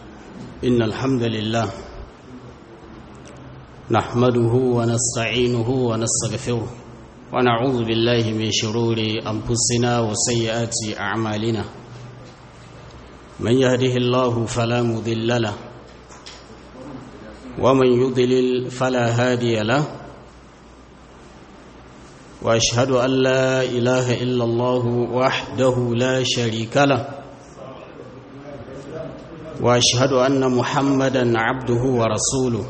إن الحمد لله نحمده ونستعينه ونستغفره ونعوذ بالله من شرور أنفسنا وسيئات أعمالنا من يهده الله فلا مضل له ومن يضلل فلا هادي له واشهد ان لا اله الا الله وحده لا شريك له واشهد ان محمدا عبده ورسوله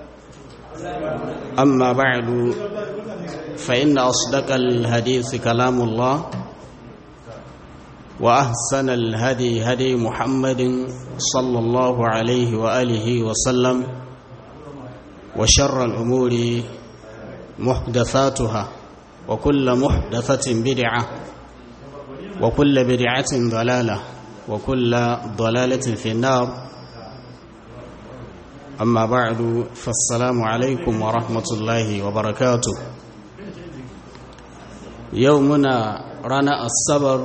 اما بعد فان اصدق الحديث كلام الله واحسن الهدي هدي محمد صلى الله عليه واله وسلم وشر الامور محدثاتها وكل محدثة بدعة وكل بدعة ضلالة وكل ضلالة في النار أما بعد فالسلام عليكم ورحمة الله وبركاته يومنا رانا الصبر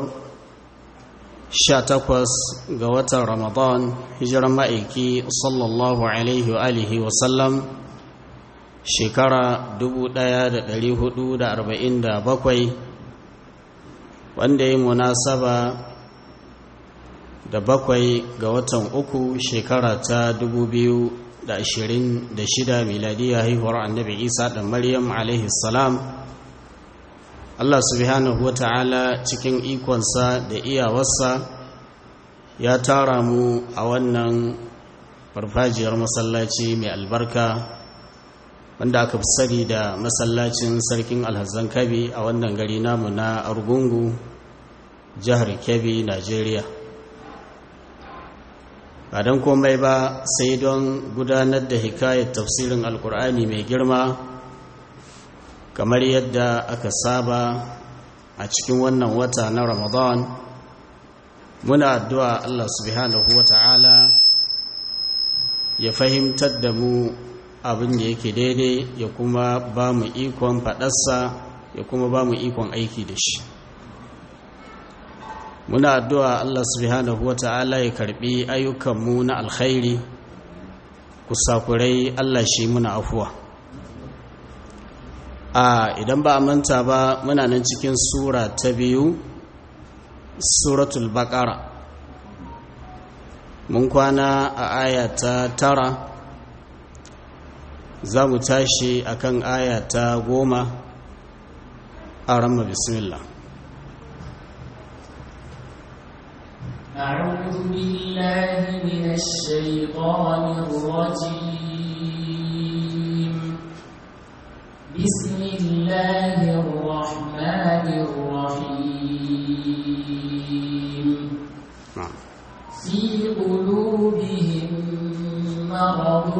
شاتكوس قوة رمضان هجر مائكي صلى الله عليه وآله وسلم shekara 1447 wanda ya munasaba da bakwai ga watan uku shekara ta 2026 miladiya haihuwar annabi isa da maryam alaihi salam allah subhanahu wa ta'ala cikin ikonsa da iyawarsa ya tara mu a wannan farfajiyar masallaci mai albarka wanda aka fi sani da masallacin sarkin alhazan kabi a wannan gari namu na argungu jihar kebbi najeriya ba don komai ba sai don gudanar da hikayar tafsirin alkur'ani mai girma kamar yadda aka saba a cikin wannan wata na ramadan muna addu'a allah subhanahu wa ta'ala ya fahimtar da mu abin da yake daidai ya kuma ba mu ikon faɗarsa ya kuma ba mu ikon aiki da shi muna addu'a Allah subhanahu wa ta'ala ya karɓi ayyukanmu na alkhairi kusakurai Allah shi muna afuwa a idan ba a manta ba muna nan cikin sura ta biyu suratul baƙara mun kwana a aya ta tara za mu tashi a kan aya ta goma a ramma bismillah أعوذ بالله من الشيطان الرجيم بسم الله الرحمن الرحيم في قلوبهم مرض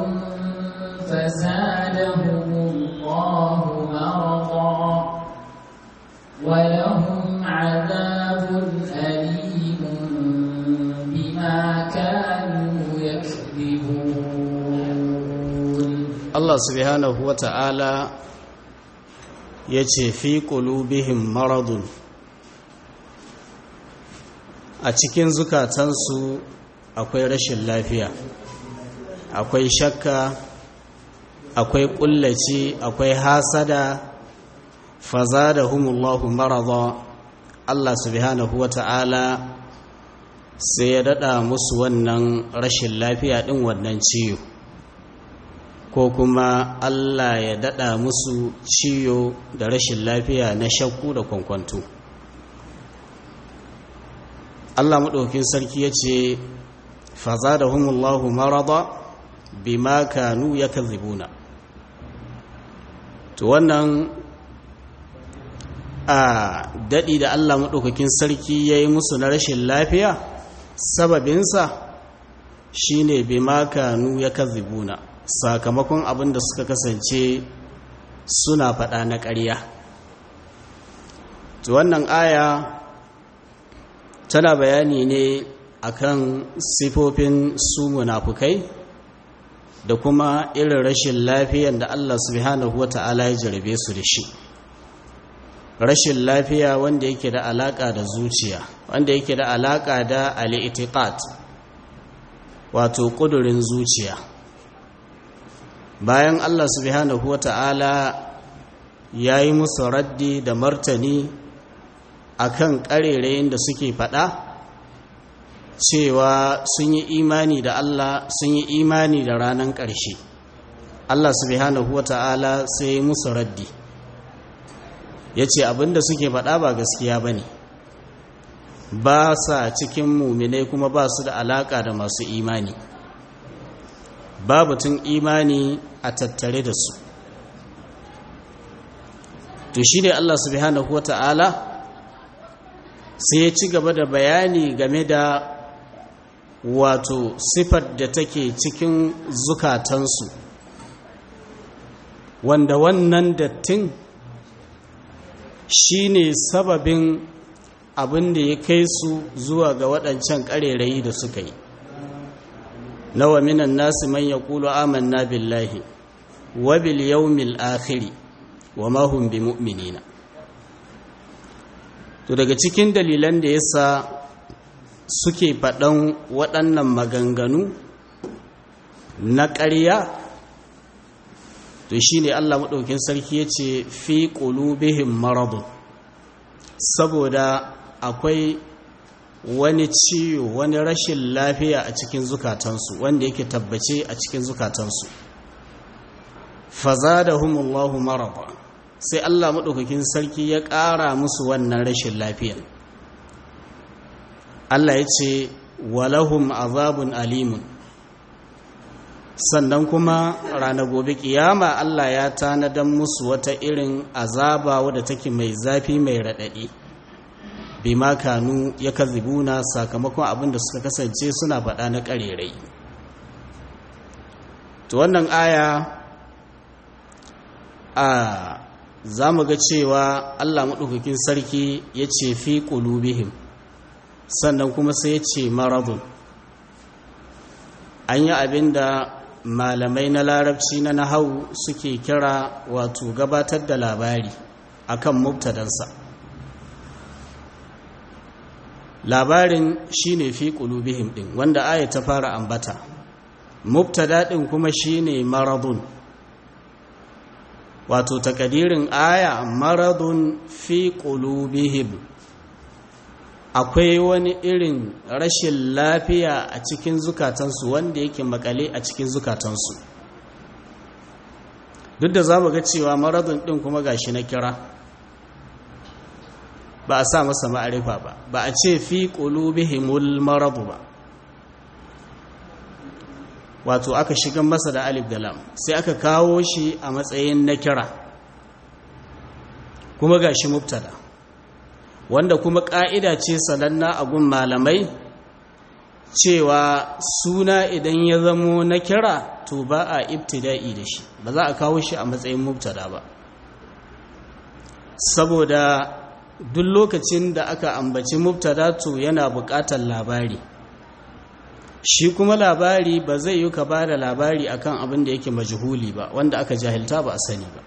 فزادهم الله مرضا ولهم عذاب أليم بما كانوا يكذبون الله سبحانه وتعالى yace fi qulubihim maradun a cikin zukatansu akwai rashin lafiya akwai shakka akwai kullaci akwai hasada fazadahumullahu marada Allah subhanahu wata'ala sai ya dada musu wannan rashin lafiya din wannan ciyo ko kuma Allah ya dada musu ciyo da rashin lafiya na shakku da kwankwanto Allah maɗaukin sarki ya ce fazadahumullahu marada bima kanu yakzibuna to wannan a daɗi da Allah maɗaukakin sarki ya yi musu na rashin lafiya sababinsa shi ne bai makanu ya kazibuna sakamakon abin da suka kasance suna faɗa na ƙarya to wannan aya tana bayani ne akan sifofin su munafukai da kuma irin rashin lafiyan da Allah subhanahu wa ta'ala ya jarabe su da shi rashin lafiya wanda yake da alaka da zuciya wanda yake da alaka da al-i'tiqad wato ƙudurin zuciya bayan Allah subhanahu wa ta'ala ya yi musu raddi da martani akan ƙarerayin da suke faɗa cewa sun yi imani da Allah sun yi imani da ranar ƙarshe Allah subhanahu wa ta'ala sai musu raddi ya ce abinda suke faɗa ba gaskiya ba ne ba sa cikin muminai kuma ba su da alaƙa da masu imani ba batun imani a tattare da su to shi ne Allah subhanahu wa ta'ala sai ya ci gaba da bayani game da wato sifar da take cikin zukatansu wanda wannan dattin shi ne sababin abin da ya kai su zuwa ga waɗancan ƙarerayi da suka yi nawa minan nasu man ya ƙulu amanna billahi wa bil yawmil akhiri wa mahum bi mu'minina to daga cikin dalilan da yasa suke faɗan waɗannan maganganu na ƙarya to shi ne Allah maɗaukin sarki ya ce fi ƙulubihin maradun saboda akwai wani ciwo wani rashin lafiya a cikin zukatansu wanda yake tabbace a cikin zukatansu faza da humullahu maraba sai Allah maɗaukakin sarki ya ƙara musu wannan rashin lafiyan Allah ya ce walahum azabun alimun sannan kuma ranar gobe kiyama Allah ya tanadan musu wata irin azaba wadda take mai zafi mai raɗaɗi bima kanu ya kazibuna sakamakon abin da suka kasance suna faɗa na ƙarerai to wannan aya a za mu ga cewa Allah maɗaukakin sarki ya ce fi ƙulubihim sannan kuma sai ya ce maradun an yi abin da malamai na larabci na nahau suke kira wato gabatar da labari akan mubtadansa labarin shine fi qulubihim din wanda aya ta fara ambata mubtada din kuma shine maradun wato takadirin aya maradun fi qulubihim akwai wani irin rashin lafiya a cikin zukatansu wanda yake makale a cikin zukatansu duk da za mu ga cewa maradun ɗin kuma gashi na kira ba a sa masa ma'arifa ba ba a ce fi ƙulubihimul maradu ba wato aka shigan masa da alif da lam sai aka kawo shi a matsayin na kira kuma gashi mubtada wanda kuma ƙa'ida ce sananna a gun malamai cewa suna idan ya zamo na kira to ba a ibtida'i da shi ba za a kawo shi a matsayin mubtada ba saboda duk lokacin da aka ambaci mubtada to yana buƙatar labari shi kuma labari ba zai yi ka ba da labari akan abin da yake majhuli ba wanda aka jahilta ba a sani ba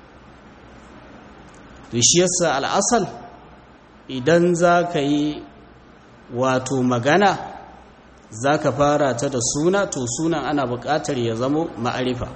to shi yasa al'asal idan za ka yi wato magana za ka fara ta da suna to sunan ana buƙatar ya zamo ma'arifa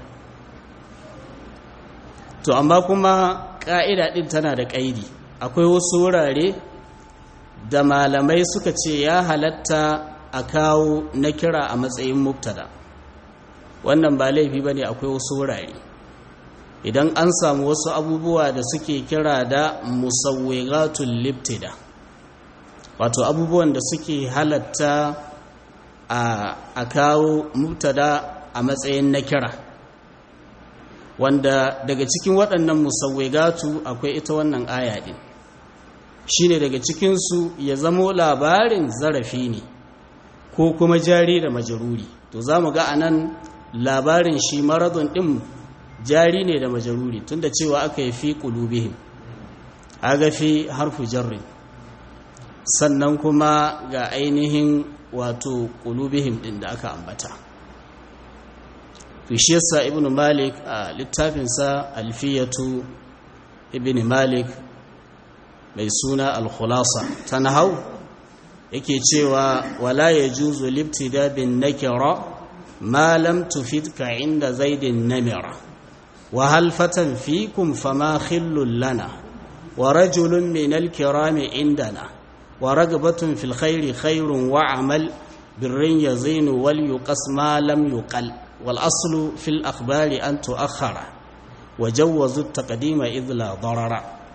to amma kuma ƙa'ida ɗin tana da ƙaidi akwai wasu wurare da malamai suka ce ya halatta a kawo na kira a matsayin mubtada wannan ba laifi ba ne akwai wasu wurare idan an samu wasu abubuwa da suke kira da musawwigatul libtida wato abubuwan da suke halatta a kawo mubtada a matsayin na kira wanda daga cikin waɗannan musawwigatu akwai ita wannan aya ɗin shine daga cikinsu ya zamo labarin zarafi ne ko kuma jari da majaruri to za mu ga a nan labarin shi maradun ɗin jari ne da majaruri tunda cewa aka yi fi ƙulubihim aga fi harfu jarri sannan kuma ga ainihin wato ƙulubihim ɗin da aka ambata to shi yasa ibn malik a littafinsa alfiyatu ibn malik mai suna al-khulasa ta nahau yake cewa wala yajuzu libtida bin nakira ما لم تفدك عند زيد النمرة وهل فتى فيكم فما خل لنا ورجل من الكرام عندنا ورغبة في الخير خير وعمل بر يزين وليقص ما لم يقل والأصل في الأخبار أن تؤخر وجوز التقديم إذ لا ضرر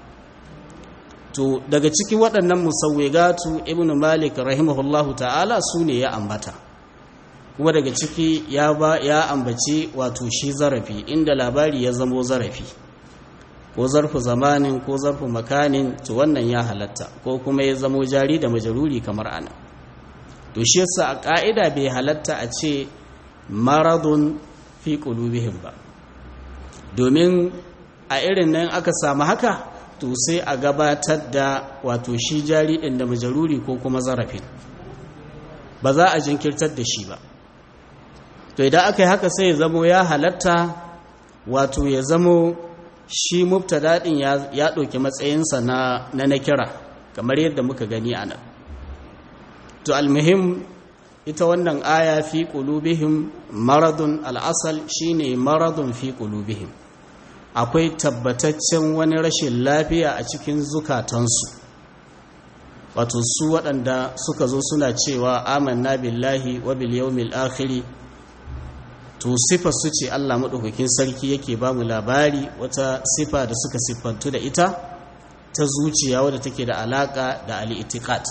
to daga cikin waɗannan musawwigatu ibn malik rahimahullahu ta'ala su ne ya ambata kuma daga ciki ya ba ya ambaci wato shi zarafi inda labari ya zamo zarafi ko zarfu zamanin ko zarfu makanin to wannan ya halatta ko kuma ya zamo jari da majaruri kamar ana to shi yasa a ka'ida bai halatta a ce maradun fi qulubihim ba domin a irin nan aka samu haka to sai a gabatar da wato shi jari ɗin da majaruri ko kuma zarafin ba za a jinkirtar da shi ba to idan aka yi haka sai ya zamo ya halatta wato ya zamo shi mubtada ɗin ya ɗauki matsayinsa na na kira kamar yadda muka gani a nan to almuhim ita wannan aya fi qulubihim maradun al'asal shine maradun fi qulubihim akwai tabbataccen wani rashin lafiya a cikin zukatansu wato su waɗanda suka zo suna cewa amanna billahi wa bil yawmil akhiri to sifa su ce Allah madaukakin sarki yake ba mu labari wata sifa da suka siffantu da ita ta zuciya wadda take da alaka da al-i'tiqad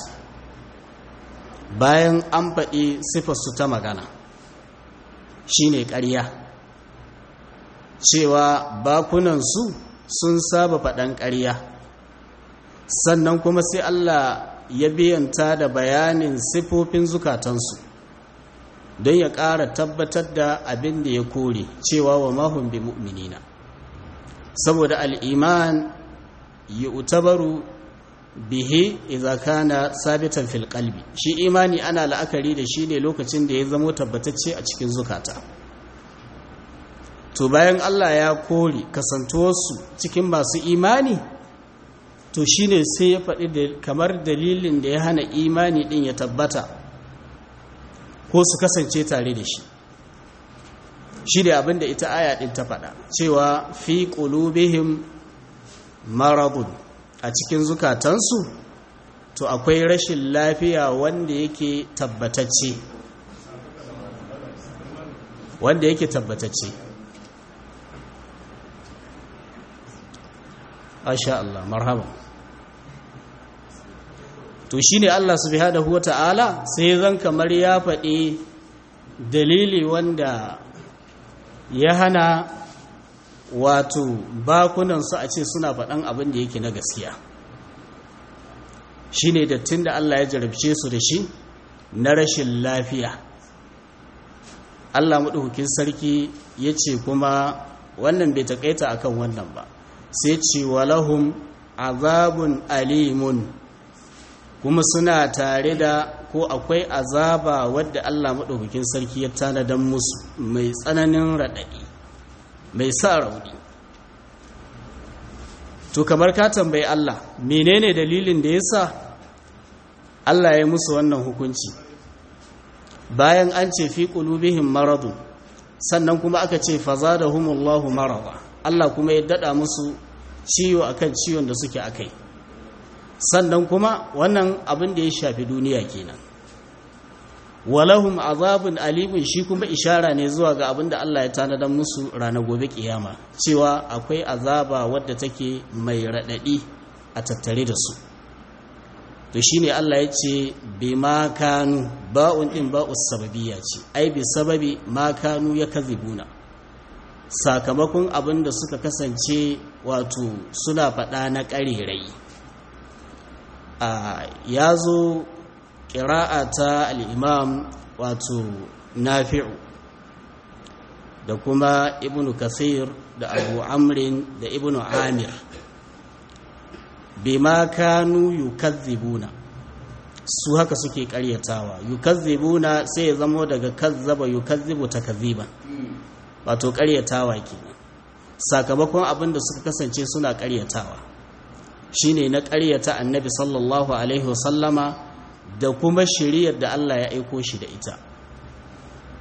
bayan an faɗi sifar su ta magana shine ƙarya cewa bakunansu sun saba faɗan ƙarya sannan kuma sai Allah ya biyanta da bayanin sifofin zukatansu don ya ƙara tabbatar da abin da ya kore cewa wa mahun bi mu'minina saboda al'iman yi utabaru bihe iza kana sabitan fil qalbi shi imani ana la'akari da shi ne lokacin da ya zamo tabbatacce a cikin zukata to bayan Allah ya kore kasantuwarsu cikin masu imani to shine sai ya faɗi kamar dalilin da ya hana imani ɗin ya tabbata ko su kasance tare da shi shi da abinda ita aya ɗin ta faɗa cewa fi ƙulubihim maradun a cikin zukatansu to akwai rashin lafiya wanda yake tabbatacce wanda yake tabbatacce Asha Allah marhaba to shine Allah subhanahu wata'ala sai zan kamar ya faɗi dalili wanda ya hana wato bakunansu a ce suna faɗan abin da yake na gaskiya shine dattin da Allah ya jarabce su da shi na rashin lafiya Allah maɗaukakin sarki ya ce kuma wannan bai taƙaita akan wannan ba sai ce walahum azabun alimun kuma suna tare da ko akwai azaba wadda Allah maɗaukakin sarki ya tanadan musu mai tsananin raɗaɗi mai sa rauni to kamar ka tambayi Allah menene dalilin da yasa Allah ya musu wannan hukunci bayan an ce fi qulubihim maradun sannan kuma aka ce fazadahumullahu marada Allah kuma ya dada musu ciwo akan ciwon da suke akai sannan kuma wannan abin da ya shafi duniya kenan walahum azabun alimun shi kuma ishara ne zuwa ga abin da Allah ya tanadar musu ranar gobe kiyama cewa akwai azaba wadda take mai radadi a tattare da su to shine Allah ya ce bi ma kanu ba'un din ba'us sababiyya ce ai bi sababi ma kanu yakzibuna sakamakon abin da suka kasance wato suna faɗa na ƙarerai ya zo ƙira'a ta al'imam wato nafi'u da kuma ibn kasir da abu amrin da ibn amir bima kanu yukazzibuna su haka suke ƙaryatawa yukazzibuna sai ya zamo daga kazzaba yukazzibu takazziban wato ƙaryatawa kenan sakamakon abin da suka kasance suna ƙaryatawa shine na ƙaryata annabi sallallahu alaihi wasallama da kuma shiriyar da Allah ya aiko shi da ita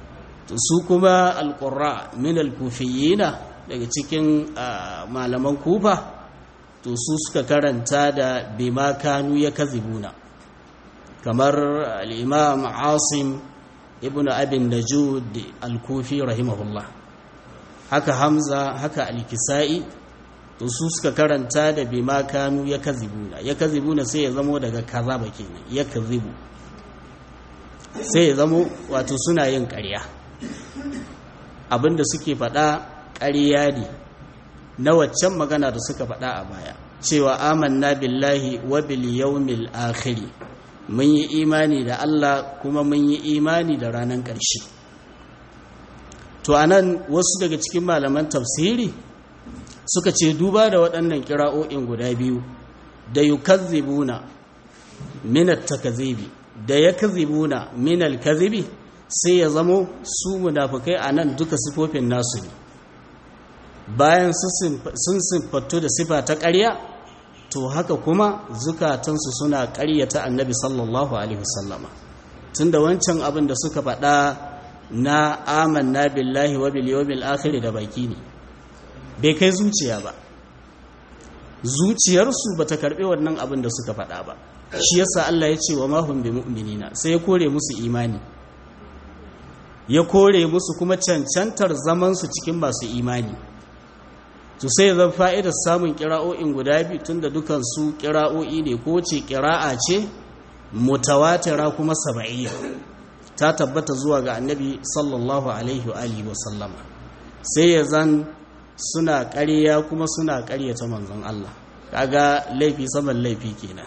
su kuma alƙurra min alkufiyina daga cikin malaman kufa to su suka karanta da bima kanu ya kazibuna kamar al'imam asim ibn abin najud al-kufi rahimahullah haka hamza haka al-kisa'i to su suka karanta da bima kanu ya kazibuna ya kazibuna sai ya zamo daga kazaba kenan ya kazibu sai ya zamo wato suna yin ƙarya abinda suke faɗa ƙarya ne na waccan magana da suka faɗa a baya cewa amanna billahi wa bil yawmil akhir mun yi imani da Allah kuma mun yi imani da ranar ƙarshe to anan wasu daga cikin malaman tafsiri suka ce duba da waɗannan kira'o'in guda biyu da yukazzibuna min at-takzibi da yakzibuna min al-kadhibi sai ya zamo su munafukai anan duka sifofin nasu ne bayan sun siffattu da sifa ta ƙarya to haka kuma zukatansu suna ƙaryata annabi sallallahu alaihi wasallama tunda wancan abin da suka faɗa na amanna billahi wa bil yawmil akhir da baki ne bai kai zuciya ba zuciyarsu bata karbi wannan abin da suka faɗa ba shi yasa Allah ya ce wa ma hum bimu'minina sai ya kore musu imani ya kore musu kuma cancantar zaman su cikin masu imani to sai zan fa'idar samun kira'o'in guda biyu tun da dukansu kira'o'i ne ko ce kira'a ce mutawatira kuma saba'iyya ta tabbata zuwa ga annabi sallallahu alaihi wa alihi wa sallama sai ya zan suna ƙarya kuma suna ƙaryata manzon Allah kaga laifi saman laifi kenan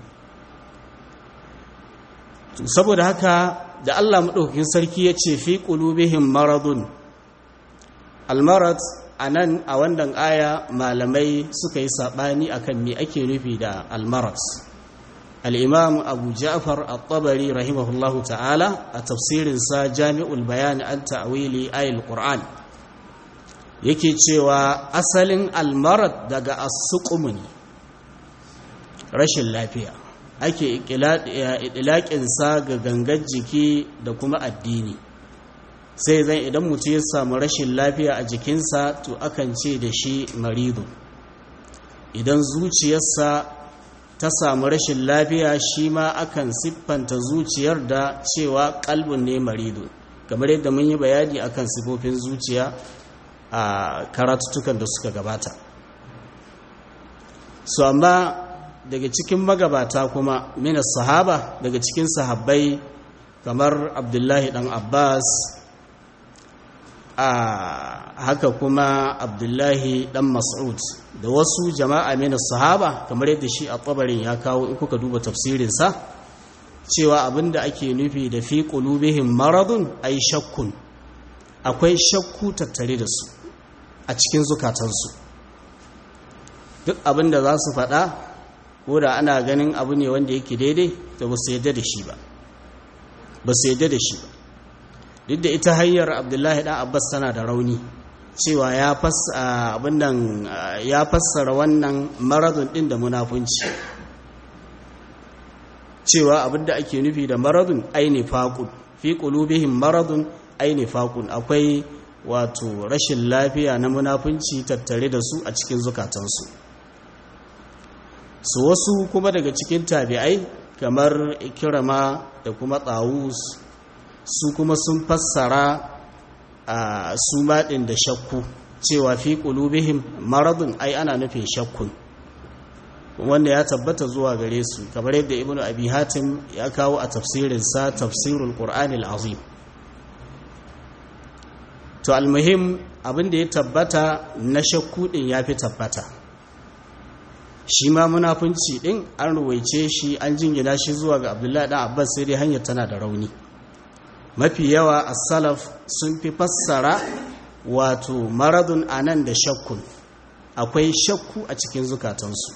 saboda haka da Allah maɗaukakin sarki ya ce fi ƙulubihim maradun almarad a nan a wannan aya malamai suka yi saɓani a kan me ake nufi da almarat al'imam abu ja'far al-tabari rahimahullahu ta'ala a tafsirinsa jami'ul bayani an ta'awili ayil ƙur'an yake cewa asalin almarat daga asuƙumu ne rashin lafiya ake ikilaƙinsa ga gangar jiki da kuma addini sai zan idan mutum ya samu rashin lafiya a jikinsa to akan ce da shi maridu idan zuciyarsa ta samu rashin lafiya shi ma akan siffanta zuciyar da cewa kalbin ne maridu kamar yadda mun yi bayani akan sifofin zuciya a karatutukan da suka gabata su amma daga cikin magabata kuma mina sahaba daga cikin sahabbai kamar abdullahi dan abbas a haka kuma abdullahi dan mas'ud da wasu jama'a mina sahaba kamar yadda shi a tsabarin ya kawo in kuka duba tafsirinsa cewa abinda ake nufi da fi qulubihim maradun ay shakkun akwai shakku tattare da su a cikin zukatansu duk abinda za su faɗa ko da ana ganin abu ne wanda yake daidai da ba su yadda da shi ba ba su yadda da shi ba duk da ita hanyar abdullahi ɗan abbas tana da rauni cewa ya fassara wannan maradun ɗin da munafunci cewa abinda ake nufi da maradun aini faƙun fi ƙulubihim maradun aini faƙun akwai wato rashin lafiya na munafunci tattare da su a cikin zukatansu su wasu kuma daga cikin tabi'ai kamar ikirama da kuma tsawus su kuma sun fassara a su maɗin da shakku cewa fi ƙulubihim maradun ai ana nufin shakkun wanda ya tabbata zuwa gare su kamar yadda ibnu abi hatim ya kawo a tafsirinsa tafsirul qur'anil azim to almuhim abin da ya tabbata na shakku din ya fi tabbata shi ma munafunci din an ruwaice shi an jingina shi zuwa ga abdullahi dan abbas sai dai hanyar tana da rauni mafi yawa as-salaf sun fi fassara wato maradun anan da shakkun akwai shakku a cikin zukatansu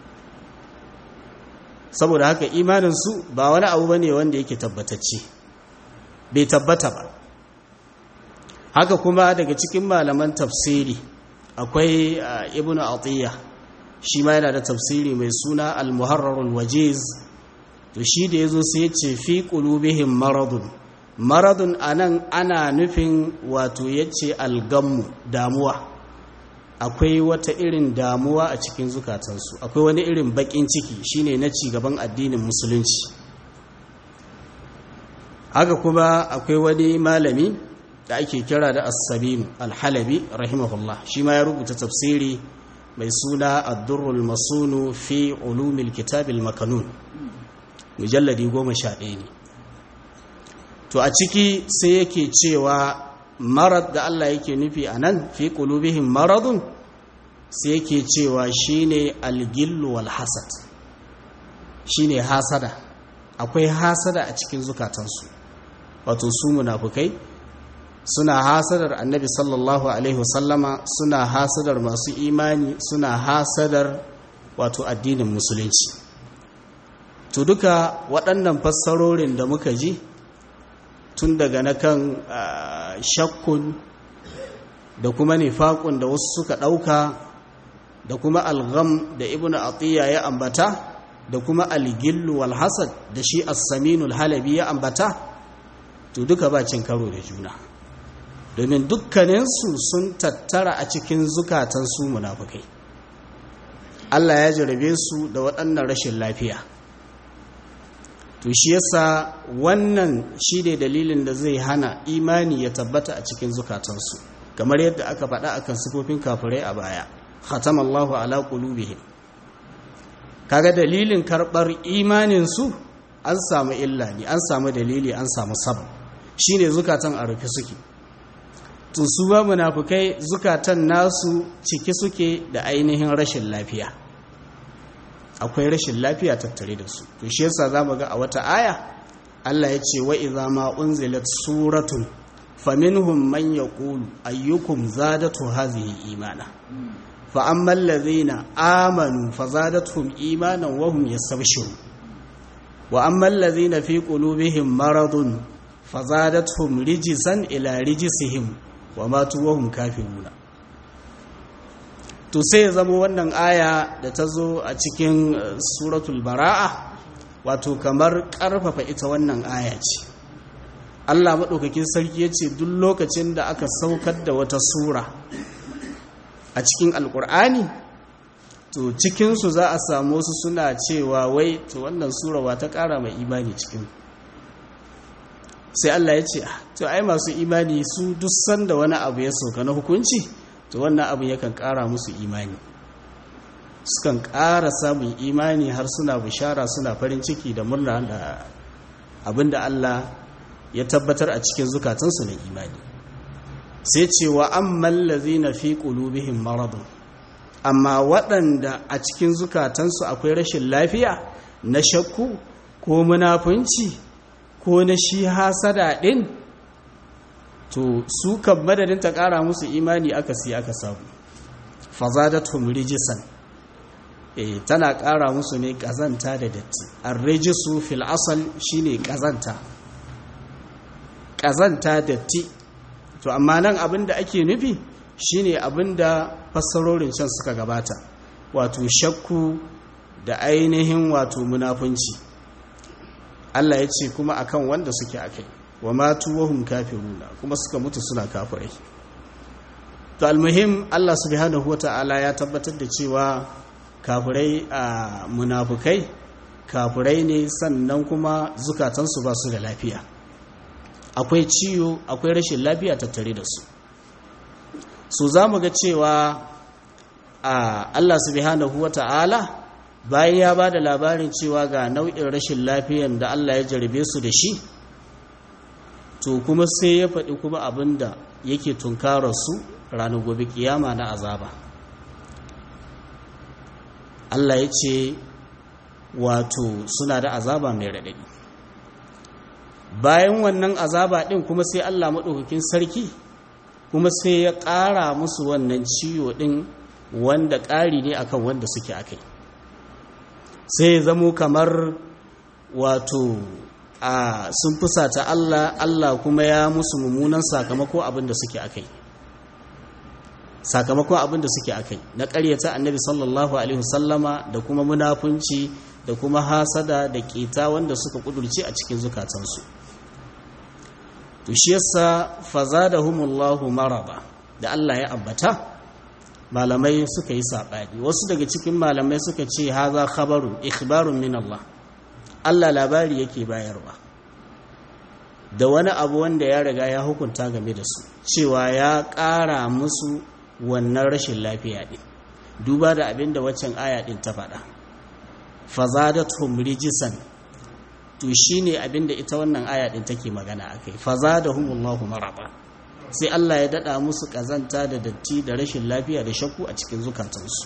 saboda haka imaninsu ba wani abu bane wanda yake tabbatacce bai tabbata ba haka kuma daga cikin malaman tafsiri akwai ibnu atiyya shi ma yana da tafsiri mai suna al-muharrarul wajiz to shi da yazo sai ya ce fi qulubihim maradun maradun anan ana nufin wato yace algammu damuwa akwai wata irin damuwa a cikin zukatansu akwai wani irin bakin ciki shine na ci gaban addinin musulunci haka kuma akwai wani malami da ake kira da as-sabinu al-halabi rahimahullah shi ma ya rubuta tafsiri mai suna ad-durrul masunu fi ulumil kitabil makanun mujalladi 11 ne to a ciki sai yake cewa marad da Allah yake nufi anan fi qulubihim maradun sai yake cewa shine al-gillu wal hasad shine hasada akwai hasada a cikin zukatansu wato su munafukai suna hasadar annabi sallallahu alaihi wasallama suna hasadar masu imani suna hasadar wato addinin musulunci to duka waɗannan fassarorin da muka ji tun daga na kan shakkun da kuma nifakun da wasu suka ɗauka da kuma algham da ibnu atiya ya ambata da kuma algillu wal hasad da shi as-saminul halabi ya ambata to duka ba cin karo da juna domin dukkaninsu sun tattara a cikin zukatan su munafukai Allah ya jarabe su da waɗannan rashin lafiya to shi yasa wannan shi ne dalilin da zai hana imani ya tabbata a cikin zukatansu kamar yadda aka faɗa akan sifofin kafirai a baya khatamallahu ala qulubihim kaga dalilin karɓar imaninsu an samu illa ne an samu dalili an samu sabab shine zukatan a rufe suke to su ba munafukai zukatan nasu ciki suke da ainihin rashin lafiya akwai rashin lafiya tattare da su to shi yasa zamu ga a wata aya Allah ya ce wa idza ma unzilat suratun faminhum man yaqulu ayyukum zadatu hadhihi imana fa amma alladhina amanu fazadatuhum imanan wa hum yastabshirun wa amma alladhina fi qulubihim maradun fazadatuhum rijsan ila rijsihim wa matu wa hum kafiruna to sai zama wannan aya da ta zo a cikin suratul bara'a wato kamar karfafa ita wannan aya ce Allah maɗaukakin sarki ya ce duk lokacin da aka saukar da wata sura a cikin alkur'ani to cikinsu za a samu su suna cewa wai to wannan surawa ta ƙara mai imani cikin sai Allah ya ce to ai masu imani su duk sanda wani abu ya sauka na hukunci to wannan abu yakan ƙara musu imani sukan ƙara samun imani har suna bishara suna farin ciki da murna da abinda Allah ya tabbatar a cikin zukatansu na imani sai ce wa amman lazina fi qulubihim maradun amma waɗanda a cikin zukatansu akwai rashin lafiya na shakku ko munafunci ko na shi hasada ɗin to su kan madadin ta ƙara musu imani aka siya aka samu fazadatum rijisan e tana ƙara musu ne ƙazanta da datti arrijisu fil asal shine ƙazanta ƙazanta datti to amma nan abin da ake nufi shine abin da fassarorin can suka gabata wato shakku da ainihin wato munafunci Allah ya ce kuma akan wanda suke akai wa matu wahum kafiruna kuma suka mutu suna kafirai to almuhim Allah subhanahu wata'ala ya tabbatar da cewa kafirai a munafukai kafirai ne sannan kuma zukatansu ba su da lafiya akwai ciwo akwai rashin lafiya tattare da su su za mu ga cewa a Allah subhanahu wata'ala bayan ya ba da labarin cewa ga nau'in rashin lafiyan da Allah ya jarabe su da shi to kuma sai ya faɗi kuma abin da yake tunkarar su ranar gobe kiyama na azaba Allah ya ce wato suna da azaba mai raɗaɗi bayan wannan azaba ɗin kuma sai Allah maɗaukakin sarki kuma sai ya ƙara musu wannan ciwo ɗin wanda ƙari ne akan wanda suke akai sai ya zamo kamar wato a sun fusata Allah Allah kuma ya musu mummunan sakamako abin da suke akai sakamakon abin da suke akai na ƙaryata annabi sallallahu alaihi wasallama da kuma munafunci da kuma hasada da ƙeta wanda suka ƙudurce a cikin zukatansu to shi yasa fazadahumullahu marada da Allah ya ambata malamai suka yi saɓani wasu daga cikin malamai suka ce haza khabarun ikhbarun min Allah Allah labari yake bayarwa da wani abu wanda ya riga ya hukunta game da su cewa ya ƙara musu wannan rashin lafiya ɗin duba da abin da waccan aya ɗin ta faɗa fazadatum rijisan to shine abin da ita wannan aya ɗin take magana akai fazadahumullahu maraba sai Allah ya dada musu kazanta da datti da rashin lafiya da shakku a cikin zukatansu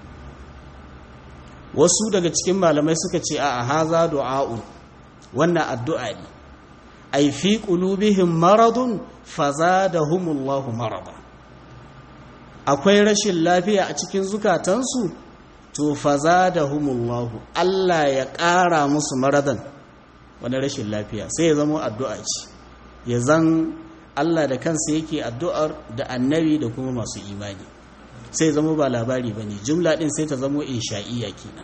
wasu daga cikin malamai suka ce a haza du'a'u wannan addu'a ne ai fi qulubihim maradun fazadahumullahu marada akwai rashin lafiya a cikin zukatansu to fazadahumullahu Allah ya ƙara musu maradan wani rashin lafiya sai ya zama addu'a ce ya zan Allah da kansa yake addu'ar da annabi da kuma masu imani sai zama ba labari ba ne jumla ɗin sai ta zama insha'iyya kenan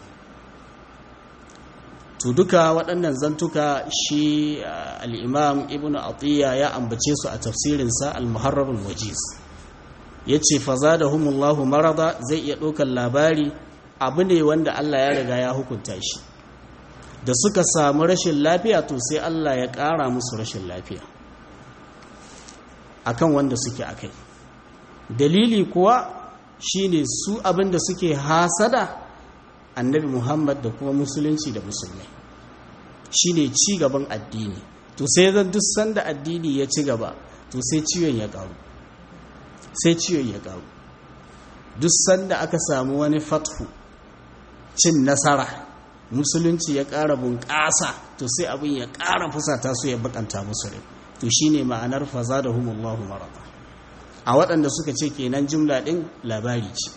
to duka waɗannan zantuka shi al'imam ibn atiyya ya ambace su a tafsirinsa al-muharrarul wajiz ya ce faza da humullahu marada zai iya ɗaukar labari abu ne wanda Allah ya riga ya hukunta shi da suka samu rashin lafiya to sai Allah ya ƙara musu rashin lafiya akan wanda suke akai dalili kuwa shine su abinda suke hasada annabi Muhammad da kuma musulunci da musulmai shine ci gaban addini to sai zan duk sanda addini ya ci gaba to sai ciwon ya karu sai ciwon ya karu duk sanda aka samu wani fathu cin nasara musulunci ya ƙara bunƙasa to sai abin ya ƙara fusata su ya bakanta musu rai to shine ma'anar fazadahumullahu marada a waɗanda suka ce kenan jumla ɗin labari ce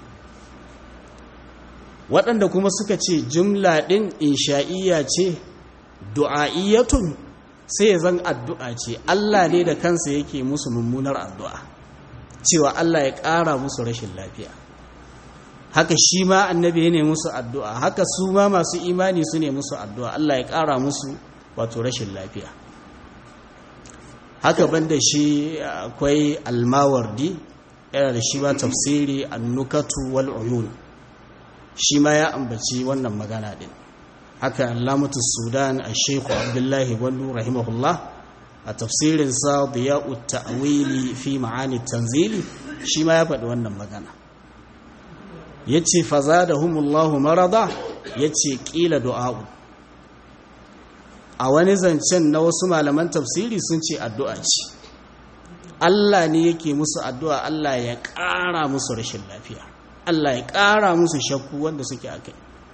waɗanda kuma suka ce jumla ɗin insha'iyya ce du'a'iyyatun sai ya zan addu'a ce Allah ne da kansa yake musu mummunar addu'a cewa Allah ya ƙara musu rashin lafiya haka shi ma annabi ne musu addu'a haka su ma masu imani su ne musu addu'a Allah ya ƙara musu wato rashin lafiya haka banda shi akwai almawardi yana da shi ba tafsiri annukatu wal uyun shi ma ya ambaci wannan magana din haka alamatu sudan a sheku abdullahi gwandu rahimahullah a tafsirinsa diya'u ta'wili fi ma'ani tanzili shi ma ya faɗi wannan magana ya ce faza da humullahu marada ya ce ƙila du'a'u a wani zancen na wasu malaman tafsiri sun ce addu'a ce Allah ne yake musu addu'a Allah ya ƙara musu rashin lafiya Allah ya ƙara musu shakku wanda suke a kai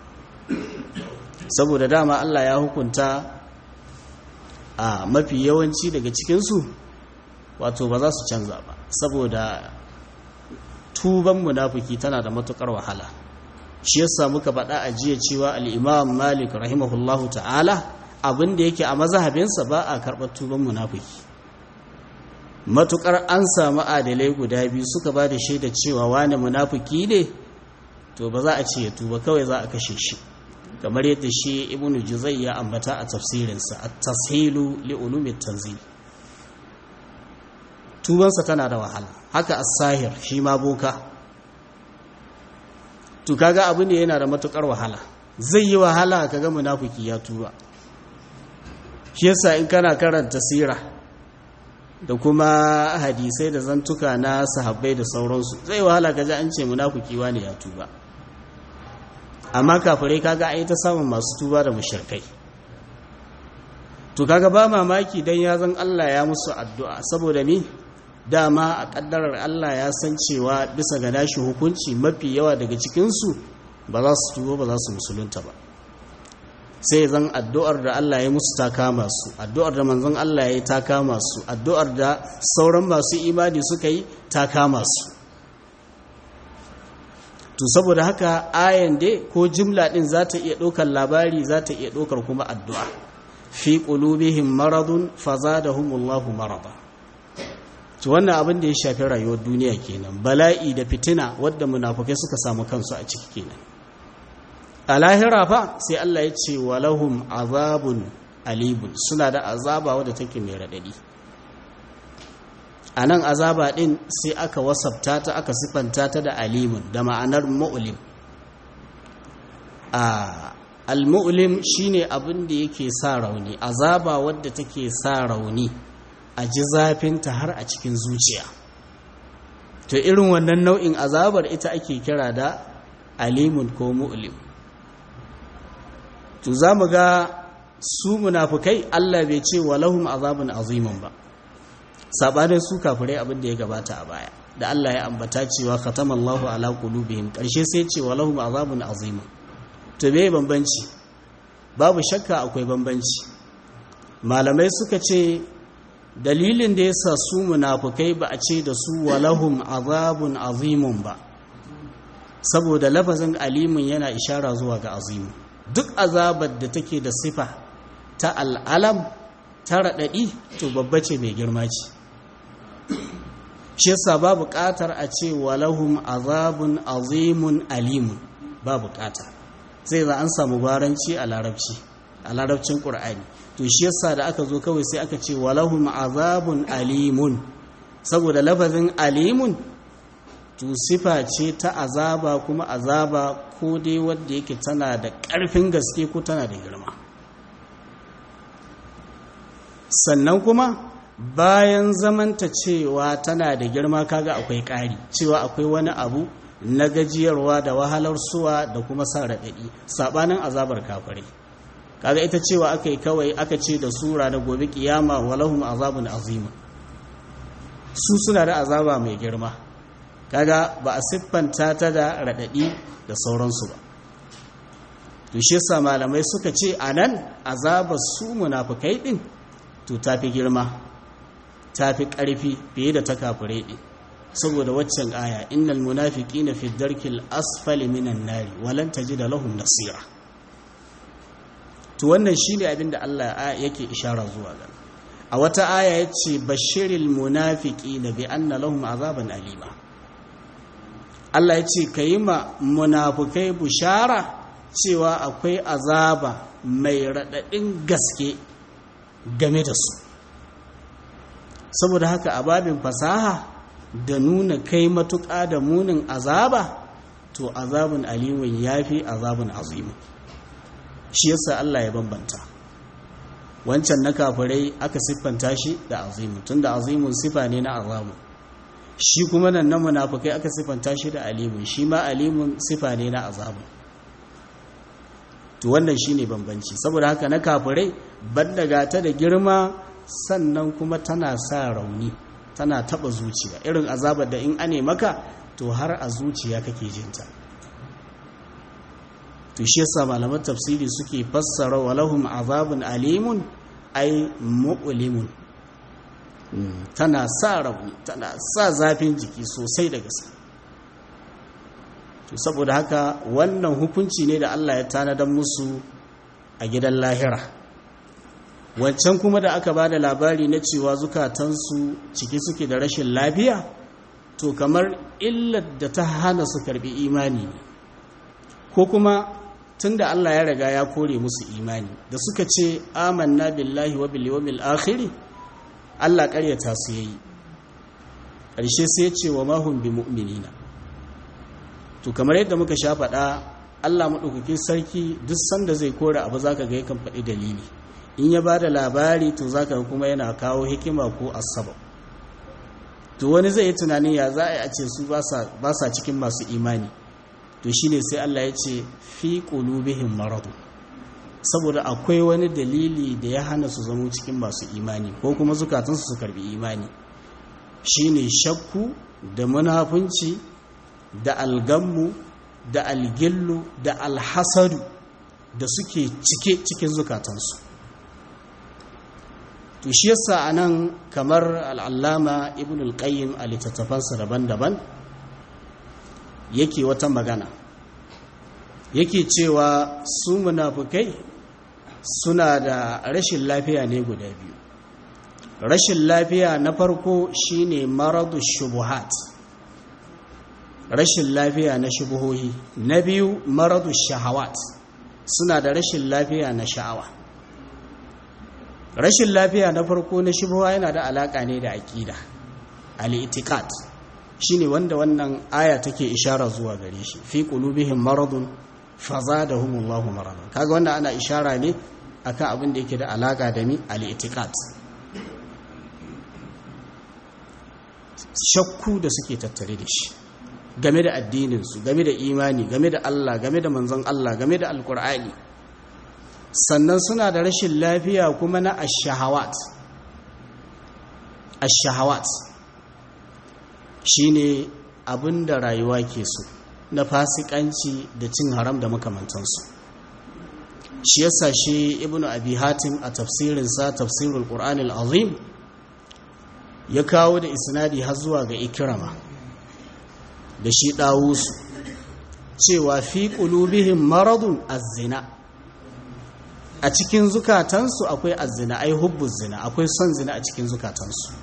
saboda dama Allah ya hukunta a mafi yawanci daga cikinsu wato ba za su canza ba saboda tuban munafiki tana da matukar wahala shi yasa muka faɗa a jiya cewa al'imam malik rahimahullahu ta'ala abinda yake a mazahabinsa ba a karɓar tuban munafiki matukar an samu adalai guda biyu suka ba da shaida cewa wani munafiki ne to ba za a ce ya tuba kawai za a kashe shi kamar yadda shi ibnu juzai ya ambata a tafsirinsa at-tashilu li ulumi tanzil tubansa tana da wahala haka as-sahir shi ma boka to kaga abu ne yana da matukar wahala zai yi wahala kaga munafiki ya tuba shi yasa in kana karanta sira da kuma hadisai da zantuka na sahabbai da sauransu zai wahala kaji an ce munafiki wani ya tuba amma kafirai kaga ai ta samun masu tuba da mushrikai to kaga ba mamaki dan ya zan Allah ya musu addu'a saboda ni dama a kaddarar Allah ya san cewa bisa ga nashi hukunci mafi yawa daga cikin su ba za su tuba ba za su musulunta ba sai zan addu'ar da Allah ya musu ta kama su addu'ar da manzon Allah ya yi ta kama su addu'ar da sauran masu imani suka yi ta kama su to saboda haka ayan dai ko jimla din za ta iya ɗaukar labari za ta iya ɗaukar kuma addu'a fi qulubihim maradun fazadahumullahu marada to wannan abin da ya shafi rayuwar duniya kenan bala'i da fitina wadda munafukai suka samu kansu a ciki kenan a lahira fa sai Allah ya ce walahum azabun alibun suna da azaba wadda take mai raɗaɗi a nan azaba ɗin sai aka wasabta ta aka siffanta ta da alimun da ma'anar mu'ulim a al-mu'lim shine abin da yake sa rauni azaba wadda take sa rauni a ji zafinta har a cikin zuciya to irin wannan nau'in azabar ita ake kira da alimun ko mu'lim to za mu ga su munafukai Allah bai ce walahum azabun azimun ba sabanin su kafirai abin da ya gabata a baya da Allah ya ambata cewa khatamallahu ala qulubihim karshe sai ce walahum azabun azimun to me bambanci babu shakka akwai bambanci malamai suka ce dalilin da yasa su munafukai ba a ce da su walahum azabun azimun ba saboda lafazin alimun yana ishara zuwa ga azimu duk azabar da take da sifa ta al'alam ta raɗaɗi to babba ce mai girma ce shi yasa ba buƙatar a ce walahum azabun azimun alimun ba buƙata sai za an samu gwaranci a larabci a larabcin ƙur'ani to shi yasa da aka zo kawai sai aka ce walahum azabun alimun saboda lafazin alimun to sifa ce ta azaba kuma azaba ko dai wadda yake tana da ƙarfin gaske ko tana da girma sannan kuma bayan zamanta cewa tana da girma kaga akwai ƙari cewa akwai wani abu na gajiyarwa da wahalar suwa da kuma sa raɗaɗi saɓanin azabar kafirai kaga ita cewa aka yi kawai aka ce da sura na gobe kiyama walahum azabun azima su suna da azaba mai girma kaga ba a siffanta ta da raɗaɗi da sauransu ba to shi yasa malamai suka ce a nan azabar su munafukai ɗin to ta fi girma ta fi ƙarfi fiye da ta kafirai ɗin saboda waccan aya innal munafiqina fi darkil asfali minan nari walan tajida lahum nasira to wannan shine abin da Allah yake ishara zuwa ga a wata aya yace bashiril munafiqina bi anna lahum azaban alima Allah yace kayi ma munafukai bushara cewa akwai azaba mai radadin gaske game da su saboda haka a babin fasaha da nuna kai matuƙa da munin azaba to azabun alimun yafi azabun azimu shi yasa Allah ya bambanta wancan na kafirai aka siffanta shi da azimu tunda azimun sifa ne na azamu shi kuma nan na munafikai aka siffanta shi da alimun shi ma alimun sifa ne na azamu to wannan shine bambanci saboda haka na kafirai banda gata da girma sannan kuma tana sa rauni tana taba zuciya irin azabar da in ane maka to har a zuciya kake jinta to shi yasa malaman tafsiri suke fassara walahum azabun alimun ay mu'limun tana sa rauni tana sa zafin jiki sosai da gaske to saboda haka wannan hukunci ne da Allah ya tanadar musu a gidan lahira wancan kuma da aka ba da labari na cewa zukatansu ciki suke da rashin lafiya to kamar illar da ta hana su karbi imani ne ko kuma tun da Allah ya riga ya kore musu imani da suka ce amanna billahi wa bil yawmil akhir Allah ƙaryata su yayi ƙarshe sai ya ce wa mahum bi mu'minina to kamar yadda muka sha faɗa Allah madaukakin sarki duk sanda zai kore abu zaka ga yakan faɗi dalili in ya bada labari to zaka ga kuma yana kawo hikima ko asbab to wani zai yi tunanin ya za a yi a ce su ba sa cikin masu imani to shine sai Allah ya ce fi qulubihim marad saboda akwai wani dalili da ya hana su zama cikin masu imani ko kuma zukatansu su karbi imani shine shakku da munafunci da algammu da algillu da alhasadu da suke cike cikin zukatansu to shi yasa anan kamar al'allama ibn al-qayyim a littattafansa daban-daban yake wata magana yake cewa su munafukai suna da rashin lafiya ne guda biyu rashin lafiya na farko shine maradu shubuhat rashin lafiya na shubuhohi na biyu maradu shahawat suna da rashin lafiya na sha'awa rashin lafiya na farko na shubha yana da alaka ne da aqida al-i'tiqad shine wanda wannan aya take ishara zuwa gare shi fi qulubihim maradun fazadahumullahu maradan kaga wannan ana ishara ne akan abin da yake da alaka da mi al-i'tiqad shakku da suke tattare da shi game da addininsu game da imani game da Allah game da manzon Allah game da alkur'ani sannan suna da rashin lafiya kuma na ashahawat ashahawat shine abin da rayuwa ke so na fasikanci da cin haram da makamantansu shi yasa shi ibnu abi hatim a tafsirinsa tafsirul qur'anil azim ya kawo da isnadi har zuwa ga ikirama da shi ɗawusu cewa fi ƙulubihim maradun azzina a cikin zukatansu akwai azzina ai hubbu zina akwai son zina a cikin zukatansu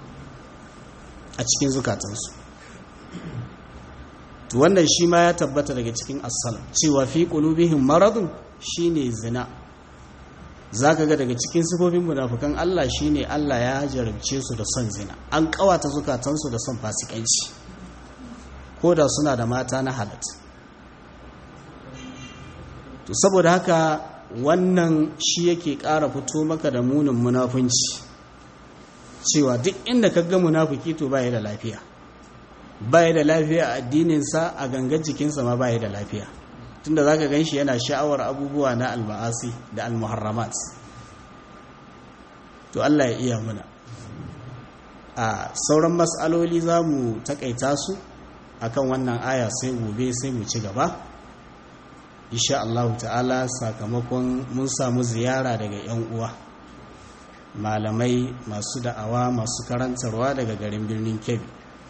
a cikin zukatansu to wannan shi ma ya tabbata daga cikin asal cewa fi ƙulubihim maradun shine zina zaka ga daga cikin sifofin munafukan Allah shine Allah ya jarabce su da son zina an kawata zukatansu da son fasikanci ko da suna da mata na halat to saboda haka wannan shi yake ƙara fito maka da munin munafunci cewa duk inda ka ga munafuki to baya da lafiya baya da lafiya a addininsa a gangar jikinsa ma baya da lafiya tunda za ka gan shi yana sha'awar abubuwa na alma'asi da almuharramat to Allah ya iya muna a sauran matsaloli za mu takaita su akan wannan aya sai gobe sai mu ci gaba insha Allah ta'ala sakamakon mun samu ziyara daga 'yan uwa malamai masu da'awa masu karantarwa daga garin birnin kebbi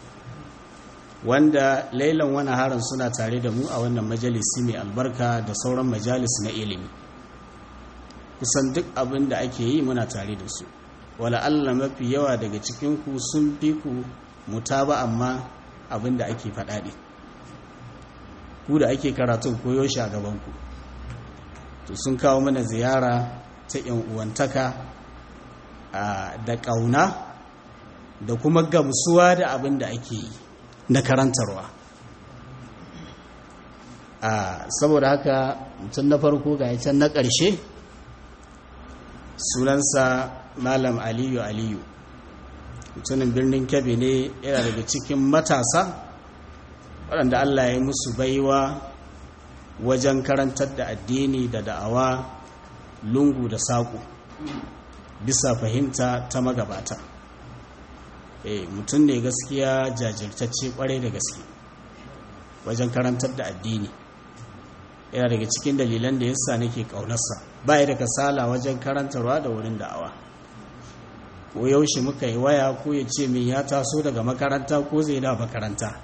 wanda lailan wani harin suna tare da mu a wannan majalisi mai albarka da sauran majalis na ilimi kusan duk abin da ake yi muna tare da su wala Allah mafi yawa daga cikinku sun fi ku mutaba amma abin da ake faɗaɗe ku da ake karatun koyo shi a gabanku to sun kawo mana ziyara ta yan uwantaka da ƙauna da kuma gamsuwa da abin da ake yi na karantarwa saboda haka mutum na farko ga can na ƙarshe sunansa malam aliyu aliyu mutumin birnin kebe ne yana daga cikin matasa waɗanda allah ya musu baiwa wajen karantar da addini da da'awa lungu da saƙo bisa fahimta ta magabata e, mutum ne gaskiya jajirtacce kwarai da gaske wajen karantar da addini yana daga cikin dalilan da yasa nake ƙaunarsa ba ya da kasala wajen karantarwa da wurin da'awa ko yaushe muka yi waya ko ya ce min ya taso daga makaranta ko zai da makaranta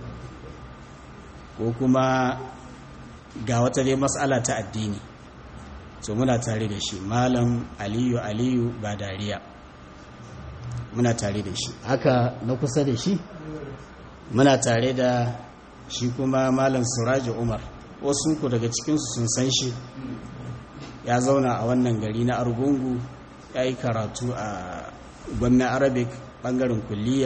ko kuma ga wata dai matsala ta addini so muna tare da shi malam aliyu aliyu ba dariya muna tare da shi haka na kusa da shi muna tare da shi kuma malam suraji umar wasu ku daga cikinsu sun san shi ya zauna a wannan gari na argungu ya yi karatu a gwamnan arabic bangaren kulliya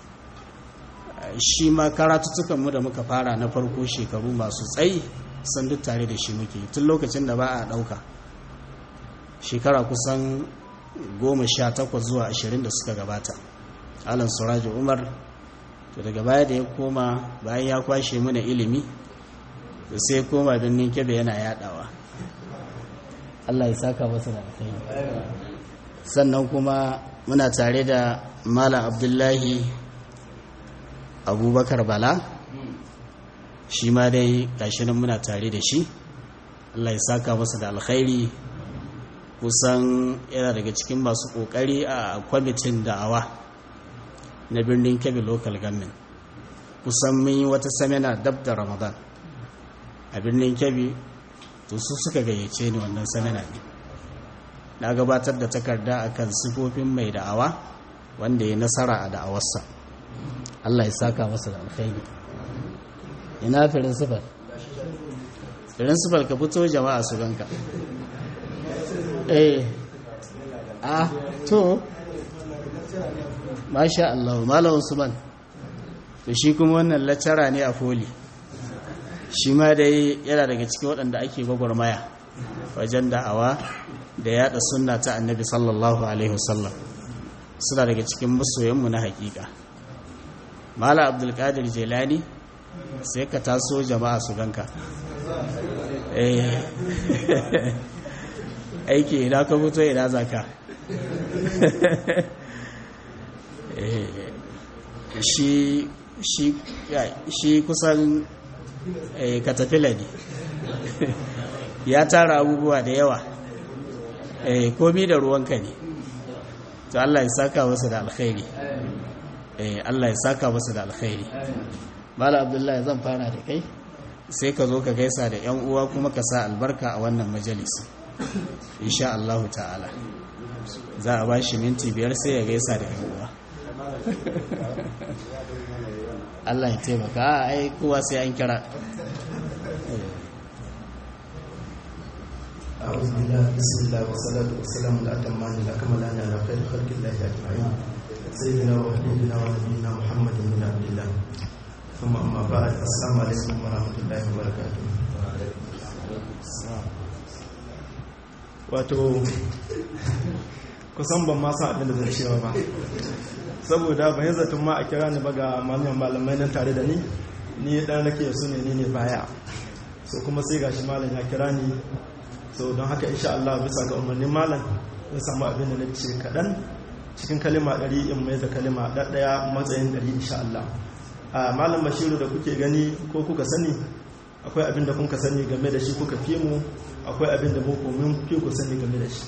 shi ma karatuttukanmu da muka fara na farko shekaru masu tsayi san duk tare da shi muke tun lokacin da ba a ɗauka shekara kusan goma sha takwas zuwa ashirin da suka gabata alan suraji umar to daga baya da ya koma bayan ya kwashe mana ilimi da sai koma birnin kebe yana yadawa allah ya saka masa da alkhairi sannan kuma muna tare da malam abdullahi abubakar bala shi ma dai gashi nan muna tare da shi allah ya saka masa da alkhairi kusan yana daga cikin masu kokari a kwamitin da'awa na birnin kebbi local government kusan mun yi wata samina dab da ramadan a birnin kebbi to su suka gayyace ni wannan samina ne na gabatar da takarda akan sifofin mai da'awa wanda ya nasara a da'awarsa allah ya saka masa da alkhairi ina firin sifar firin sifar ka fito jama'a su ganka eh a to masha Allah malam Usman to shi kuma wannan lacara ne a foli shi ma dai yana daga cikin waɗanda ake gwagwarmaya wajen da'awa da yada sunna ta annabi sallallahu alaihi wasallam suna daga cikin masoyanmu na hakika mala abdulkadir jelani sai ka taso jama'a su ganka aiki ina ka fito ina zaka shi kusan katafila ne ya tara abubuwa da yawa komi da ruwanka ne to Allah ya saka wasu da alkhairi Allah ya saka wasu da alkhairi Mala Abdullahi zan fara da kai sai ka zo ka gaisa da yan uwa kuma ka sa albarka a wannan majalisi insha Allah ta'ala za a bashi minti biyar sai ya gaisa da yan uwa Allah ya taimaka a ai kowa sai an kira أعوذ بالله بسم الله والصلاة والسلام على أتمان الأكملان على خير خلق الله أجمعين سيدنا وحبيبنا ونبينا محمد بن عبد الله ثم أما بعد السلام عليكم ورحمة الله وبركاته wato kusan ban ma san abin da zan cewa ba saboda ban yi zaton ma a kira ni ba ga malaman malamai nan tare da ni ni dan rake su ne ni ne baya so kuma sai gashi malam ya kira ni so don haka insha Allah bisa ga umarnin malam zan samu abin da na ce kaɗan cikin kalima ɗari in mai da kalima ɗaya matsayin ɗari insha Allah a malam bashiru da kuke gani ko kuka sani akwai abin da kuka sani game da shi kuka fi mu akwai abin da muku mun fi ku sani game da shi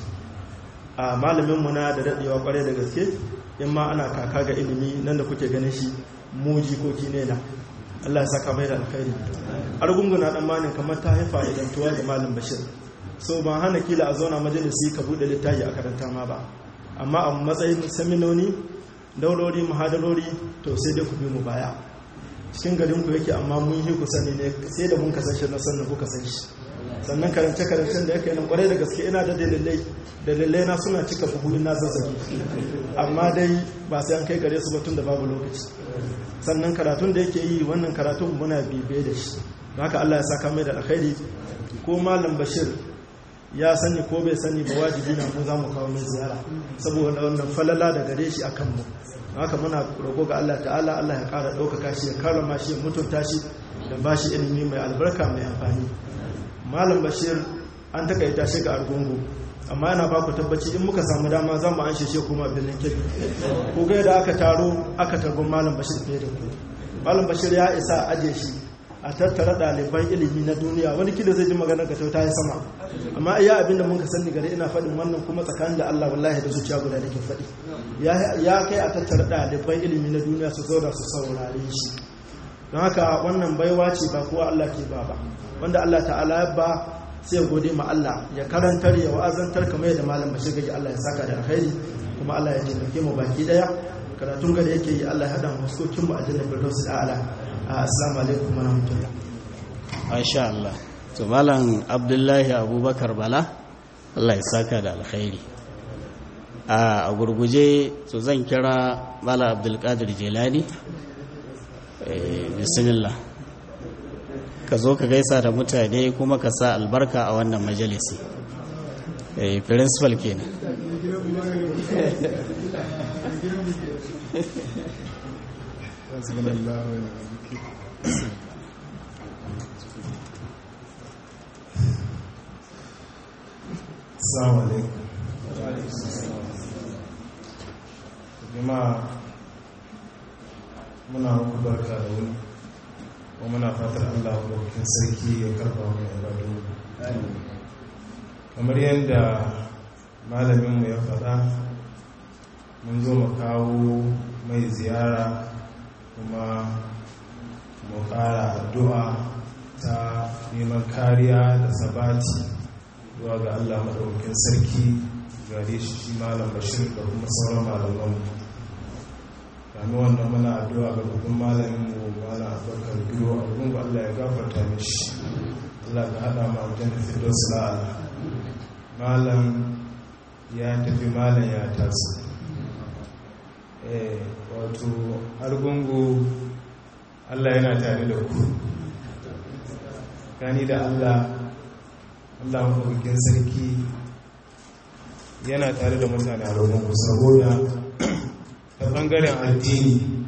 a malamin mu na da daɗewa kwarai da gaske in ma ana kaka ga ilimi nan da kuke ganin shi mu jikoki ne na Allah ya saka mai da alkhairi argunguna dan manin kamar ta haifa idan tuwa ga malam bashir so ban hana kila a zauna majalisi ka bude littafi a karanta ma ba amma a matsayin seminoni daurori muhadarori to sai dai ku bi mu baya cikin garin ku yake amma mun yi ku sani ne sai da mun kasance na sannan kuka san shi sannan karance karancen da yake nan kwarai da gaske ina da dalilai dalilai na suna cika buhu na zazzagi amma dai ba sai an kai gare su ba tun da babu lokaci sannan karatun da yake yi wannan karatun muna bibe da shi don haka Allah ya saka mai da alkhairi ko malam bashir ya sani ko bai sani ba wajibi na mu za mu kawo mai ziyara saboda wannan falala da gare shi akan mu haka muna roƙo ga Allah ta'ala Allah ya ƙara ɗaukaka shi ya karama shi ya mutunta shi da ba shi ilimi mai albarka mai amfani malam bashir an takaita shi ga argungu amma yana ba ku tabbaci in muka samu dama za mu an shi kuma birnin kebbi ko ga da aka taro aka targon malam bashir fiye da ku malam bashir ya isa ajiye shi a tattara ɗaliban ilimi na duniya wani kila zai ji maganar ka ta yi sama amma iya abin da muka sani gari ina faɗin wannan kuma tsakanin da Allah wallahi da zuciya guda da ke faɗi ya kai a tattara ɗaliban ilimi na duniya su zauna su saurare shi don haka wannan baiwa ce ba kowa Allah ke ba ba wanda Allah ta'ala ya ba sai ya gode ma Allah ya karantar ya wa'azantar kamar yadda malam bashir gaji Allah ya saka da alkhairi kuma Allah ya taimake mu baki daya karatun gada yake yi Allah ya hada mu huskokin mu a jannar firdaus da ala assalamu alaikum wa rahmatullah masha Allah to malam Abdullahi Abubakar Bala Allah ya saka da alkhairi a gurguje to zan kira malam Abdulkadir Jelani bismillah ka zo ka gaisa da mutane kuma ka sa albarka a wannan majalisi principal kenan Assalamu alaikum. Jama'a muna muku barka da wuni kuma muna fatar Allah ɗaukin sarki ya karɓa mu ibadu. Kamar yadda malaminmu ya faɗa mun zo mu kawo mai ziyara kuma mu ƙara addu'a ta neman kariya da sabati zuwa ga Allah maɗaukin sarki gare shi shi malam bashir da kuma sauran malaman kami wannan muna addu'a ga babban malamin mu mana abubakar biyo a gungu Allah ya gafarta mishi Allah ga haɗa ma aljanna firdaus la'ala malam ya tafi malam ya taso wato argungu allah yana tare da ku gani da allah allah maɗaukakin sarki yana tare da mutane argungu saboda ta ɓangaren addini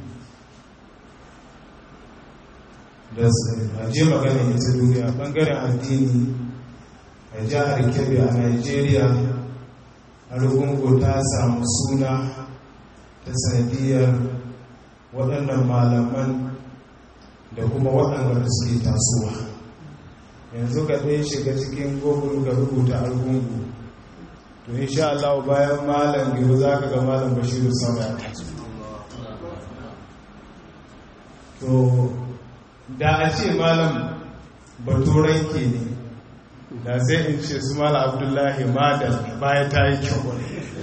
da aje magana ita duniya ɓangaren addini a jihar kebbi a nigeria argungu ta samu suna ta sanadiyar waɗannan malaman da kuma waɗanda da suke tasowa yanzu ka ɗaya shiga cikin google ga rubuta argungu to insha Allah bayan malam gaba za ka ga malam bashiru sama ya to da a ce malam baturan ke ne da sai in ce su malam abdullahi madal baya ta yi kyau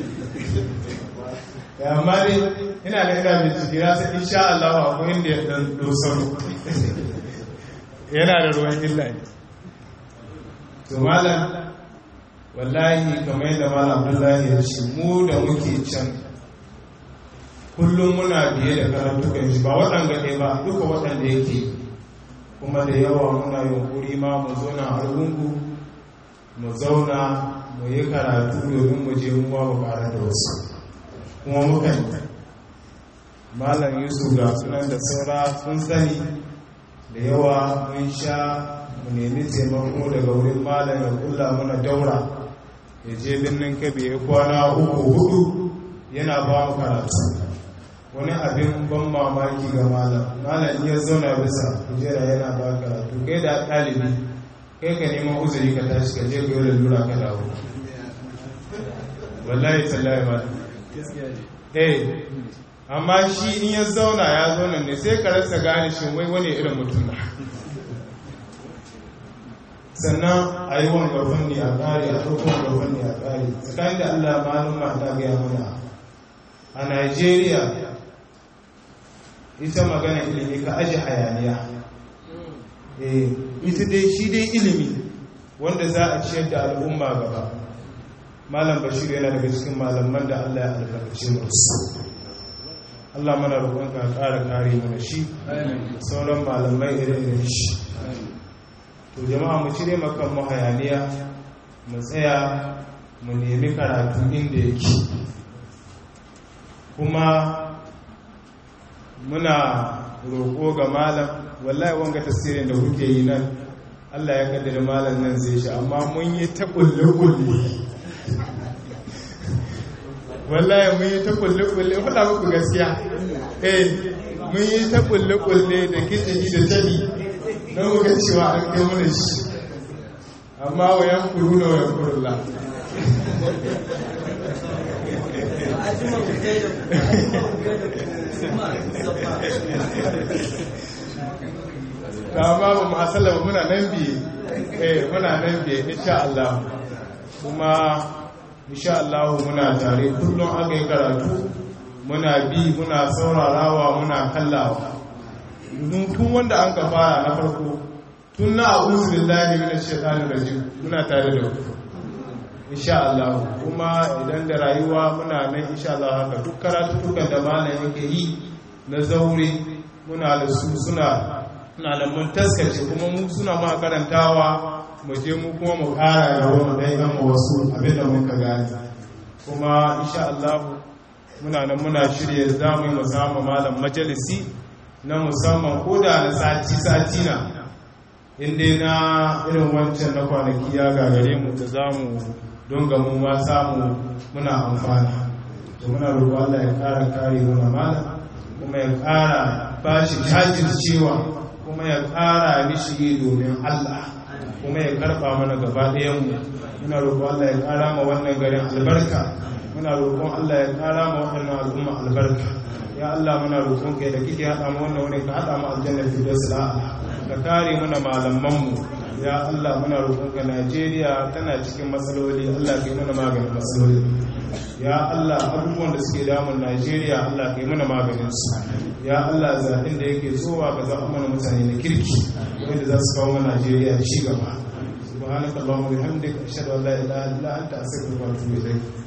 amma dai ina da ina bincike ya sai insha Allah akwai inda ya dan dosaro yana da ruwan illa ne to malam wallahi kamar yadda malam Abdullahi ya ce mu da muke can kullum muna biye da karantukan shi ba waɗanda ɗaya ba duka waɗanda yake kuma da yawa muna yunkuri ma mu zauna a rungu mu zauna mu yi karatu domin mu je muwa mu ƙara da wasu kuma muka yi malam yusuf ga sunan da saura sun sani da yawa mun sha mu nemi taimako daga wurin malam ya kula mana daura ya je birnin kabe ya kwana uku hudu yana ba mu karatu wani abin ban mamaki ga malam malam ya zauna bisa kujera yana ba karatu kai da ɗalibi kai ka neman uzuri ka tashi ka je ka yi lalura ka dawo wallahi tallahi malam eh amma shi in ya zauna ya zauna ne sai ka rasa gane shi wai wani irin mutum na sannan a yi wanga fanni a ƙari a ɗauko wanga fanni a ƙari tsakanin da allah malum ta gaya mana a nigeria ita magana ilimi ka aji hayaniya ita dai shi dai ilimi wanda za a ciyar da al'umma gaba malam bashir yana daga cikin malaman da allah ya albarkace musu allah mana roƙonka ƙara kare mana shi sauran malamai ire-iren shi to jama'a mu cire makan mu hayaniya mu tsaya mu nemi karatu inda yake kuma muna roƙo ga malam wallahi wanga tasirin da kuke yi nan Allah ya kaddara malam nan zai shi amma mun yi ta kulle-kulle wallahi mun yi ta kulle-kulle faɗa muku gaskiya eh mun yi ta kulle-kulle da kitani da tabi na muka cewa an kai mana shi amma wayan kuru na wayan kurulla ta ba ba masala ba muna nan biye eh muna nan biye insha Allah kuma insha Allah muna tare kullum aka yi karatu muna bi muna saurarawa muna kallawa tun wanda an ka fara na farko tun na a'udhu billahi minash shaitanir rajim muna tare da ku insha Allah kuma idan da rayuwa muna nan insha Allah haka duk karatutukan da malam yake yi na zaure muna da su suna na da mun taskace kuma mu suna ma karantawa mu je mu kuma mu kara da wani dai ga mu wasu abin da muka gani kuma insha Allah muna nan muna shirye zamu yi mu samu malam majalisi na musamman ko da na sati sati na inda na irin wancan na kwanaki ya gagare mu da zamu don ga mu ma samu muna amfana to muna roƙo Allah ya ƙara kare mana malam kuma ya ƙara ba shi jajircewa kuma ya ƙara mishi domin Allah kuma ya karɓa mana gaba ɗayanmu muna roƙo Allah ya ƙara ma wannan garin albarka muna roƙon Allah ya ƙara ma waɗannan al'umma albarka ya Allah muna roƙon kai da kike haɗa mu wannan wurin ka haɗa mu aljanna fi dasla ka kare mana malamanmu ya Allah muna roƙonka Najeriya tana cikin matsaloli Allah kai mana maganin matsaloli ya Allah abubuwan da suke damun Najeriya Allah kai mana maganin su ya Allah zaɓin da yake tsowa ka zaɓa mana mutane na kirki wanda za su kawo mana Najeriya ci gaba subhanaka allahumma bihamdika ashhadu an la ilaha illa anta astaghfiruka wa atubu ilayk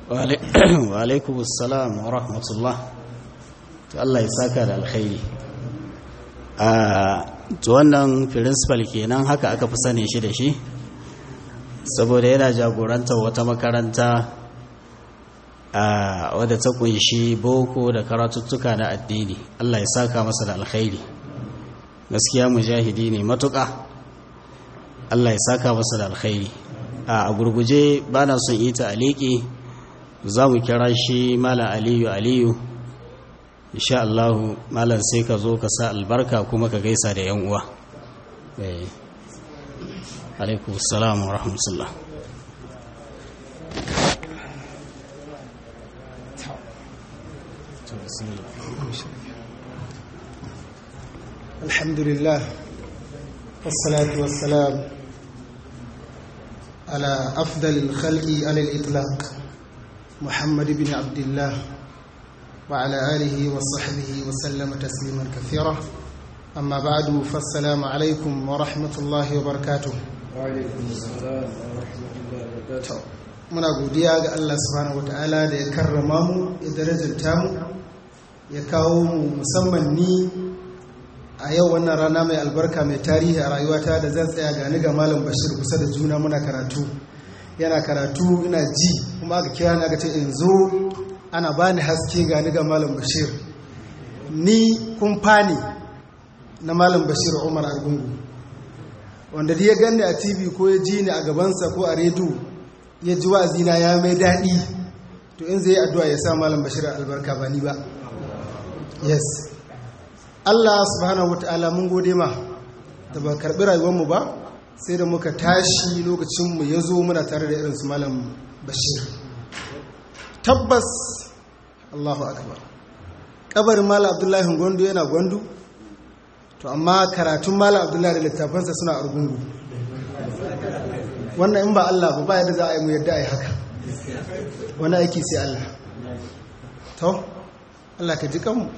wa alaikum assalam wa rahmatullah to Allah ya saka da alkhairi a to wannan principal kenan haka aka fi sani shi da shi saboda yana jagorantar wata makaranta a wadda ta kunshi boko da karatuttuka na addini Allah ya saka masa da alkhairi gaskiya mujahidi ne matuƙa Allah ya saka masa da alkhairi a gurguje ba na son ita aliki za mu kira shi malam aliyu aliyu insha Allah malam sai ka zo ka sa albarka kuma ka gaisa da yan uwa alaikum salam wa rahmatullah الحمد لله والصلاة والسلام على أفضل الخلق على الإطلاق محمد بن عبد الله وعلى آله وصحبه وسلم تسليما كثيرا أما بعد فالسلام عليكم ورحمة الله وبركاته وعليكم السلام ورحمة الله وبركاته muna godiya ga Allah subhanahu wataala da ya karrama mu ya darajanta mu ya kawo mu musamman ni a yau wannan rana mai albarka mai tarihi a rayuwata da zan tsaya gani ga malam bashir kusa da juna muna karatu yana karatu ina ji kuma aka kira ni aka ce in zo ana bani haske gani ga malam bashir ni kumfani na malam bashir umar argungu wanda da ya gani a tv ko ya ji ni a gabansa ko a rediyo ya ji wa'azina ya mai daɗi to in zai yi addu'a ya sa malam bashir albarka ba ni ba yes Allah subhanahu wata'ala mun gode ma da ba karɓi rayuwarmu ba sai da muka tashi lokacinmu ya zo muna tare da irinsu malam bashir tabbas Allahu akbar kabarin malam abdullahi gwandu yana gwandu to amma karatun malam abdullahi da littafansa suna argungu wannan in ba Allah ba ba yadda za a yi mu yadda a yi haka wani aiki sai Allah to Allah ka ji kanmu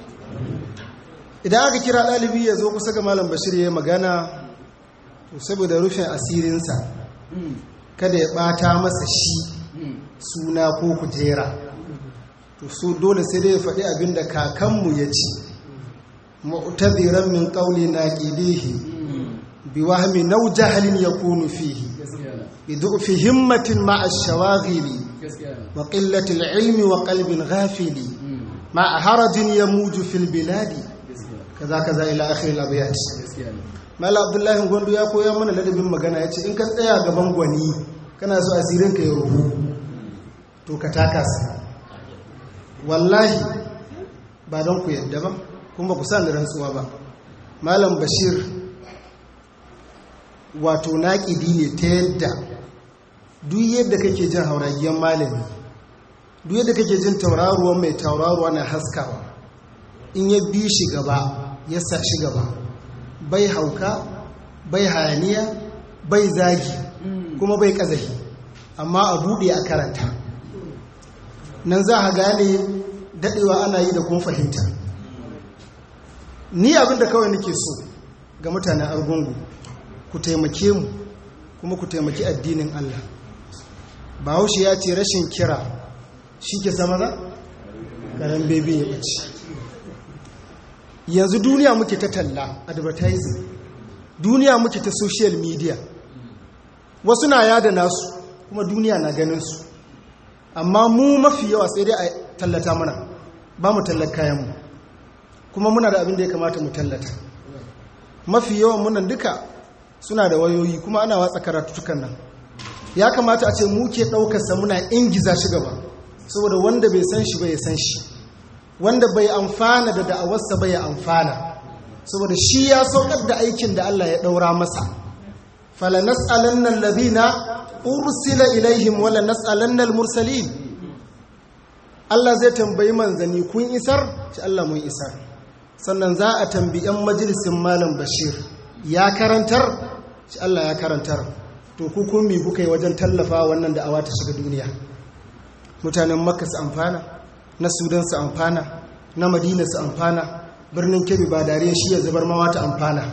idan aka kira ɗalibi ya zo kusa ga malam bashir ya yi magana to saboda rufin asirinsa kada ya ɓata masa shi suna ko kujera to su dole sai dai ya faɗi abin da kakanmu ya ci mu'taziran min qawli naqidihi bi wahmi naw jahlin yakunu fihi bi du'fi himmatin ma'a ash-shawaghili wa qillati al-ilmi wa qalbin ghafili ma'a harajin yamuju fil biladi kaza kaza ila akhir al-abyat mala abdullahi gondo ya koya mana ladabin magana yace in ka tsaya gaban gwani kana so asirin ka ya ruhu to ka taka sa wallahi ba don ku yadda ba kuma ku san da rantsuwa ba malam bashir wato naƙidi ne ta yadda duk yadda kake jin hauragiyan malami duk yadda kake jin tauraruwan mai tauraruwa na haskawa in ya bi shi gaba ya sa shi gaba bai hauka bai hayaniya bai zagi kuma bai kazahi amma a buɗe a karanta nan za a gane daɗewa ana yi da kuma fahimta ni abinda kawai nake so ga mutanen argungu ku taimake mu kuma ku taimaki addinin Allah bahaushe ya ce rashin kira shi ke sama za? ƙaran bebe ya ɓace yanzu duniya muke ta talla advertising duniya muke ta social media wasu na yada nasu kuma duniya na ganinsu amma mu mafi yawa sai dai a tallata mana ba mu tallar kayanmu kuma muna da abin da ya kamata mu tallata mafi yawan munan duka suna da wayoyi kuma ana watsa karatutukan nan ya kamata a ce mu ke ɗaukarsa muna ingiza shi gaba saboda wanda bai san shi bai san shi wanda bai amfana da da'awarsa bai amfana saboda shi ya saukar da aikin da Allah ya ɗaura masa fala nas'alanna alladhina ursila ilaihim wala nas'alanna almursalin Allah zai tambayi manzani kun isar shi Allah mun isar sannan za a tambayi yan majalisin malam Bashir ya karantar shi Allah ya karantar to ku kun mi kuka yi wajen tallafa wannan da'awa ta shiga duniya mutanen Makka su amfana na Sudan su amfana na Madina su amfana birnin Kebbi ba dariya shi ya zubar mawa ta amfana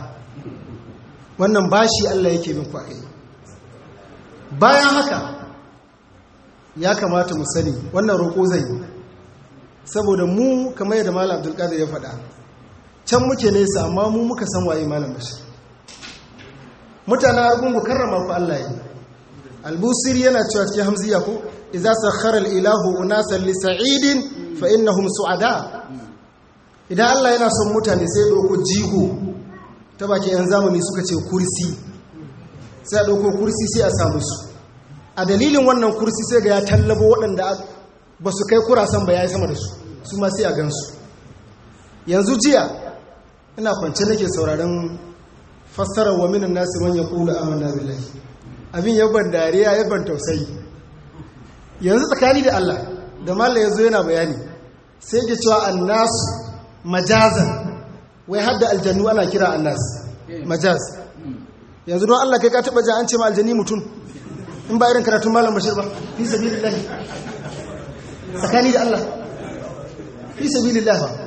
wannan bashi Allah yake bin ku akai bayan haka ya kamata mu sani wannan roƙo zai yi saboda mu kamar yadda malam abdulkadir ya faɗa can muke nesa amma mu muka san waye malam bashir mutanen argungu karrama ku Allah yi albusiri yana cewa cikin hamziya ko idza sakhara al-ilahu unasan li sa'idin fa innahum su'ada idan Allah yana son mutane sai ya dauko jigo ta bakin yan zamani suka ce kursi sai a dauko kursi sai a samu su a dalilin wannan kursi sai ga ya tallabo waɗanda ba su kai kurasan ba ya yi sama da su su ma sai a gansu yanzu jiya ina kwance nake sauraron fassarar wa minan nasi man yaqulu amanna billahi abin yaban dariya yaban tausayi yanzu tsakani da Allah da mallam yazo yana bayani sai ke cewa annasu majazan wai hadda aljannu ana kira annas majaz yanzu don Allah kai ka taba ji an ce ma aljanni mutum in ba irin karatun malam bashir ba fi sabilillah tsakani da Allah fi sabilillah ba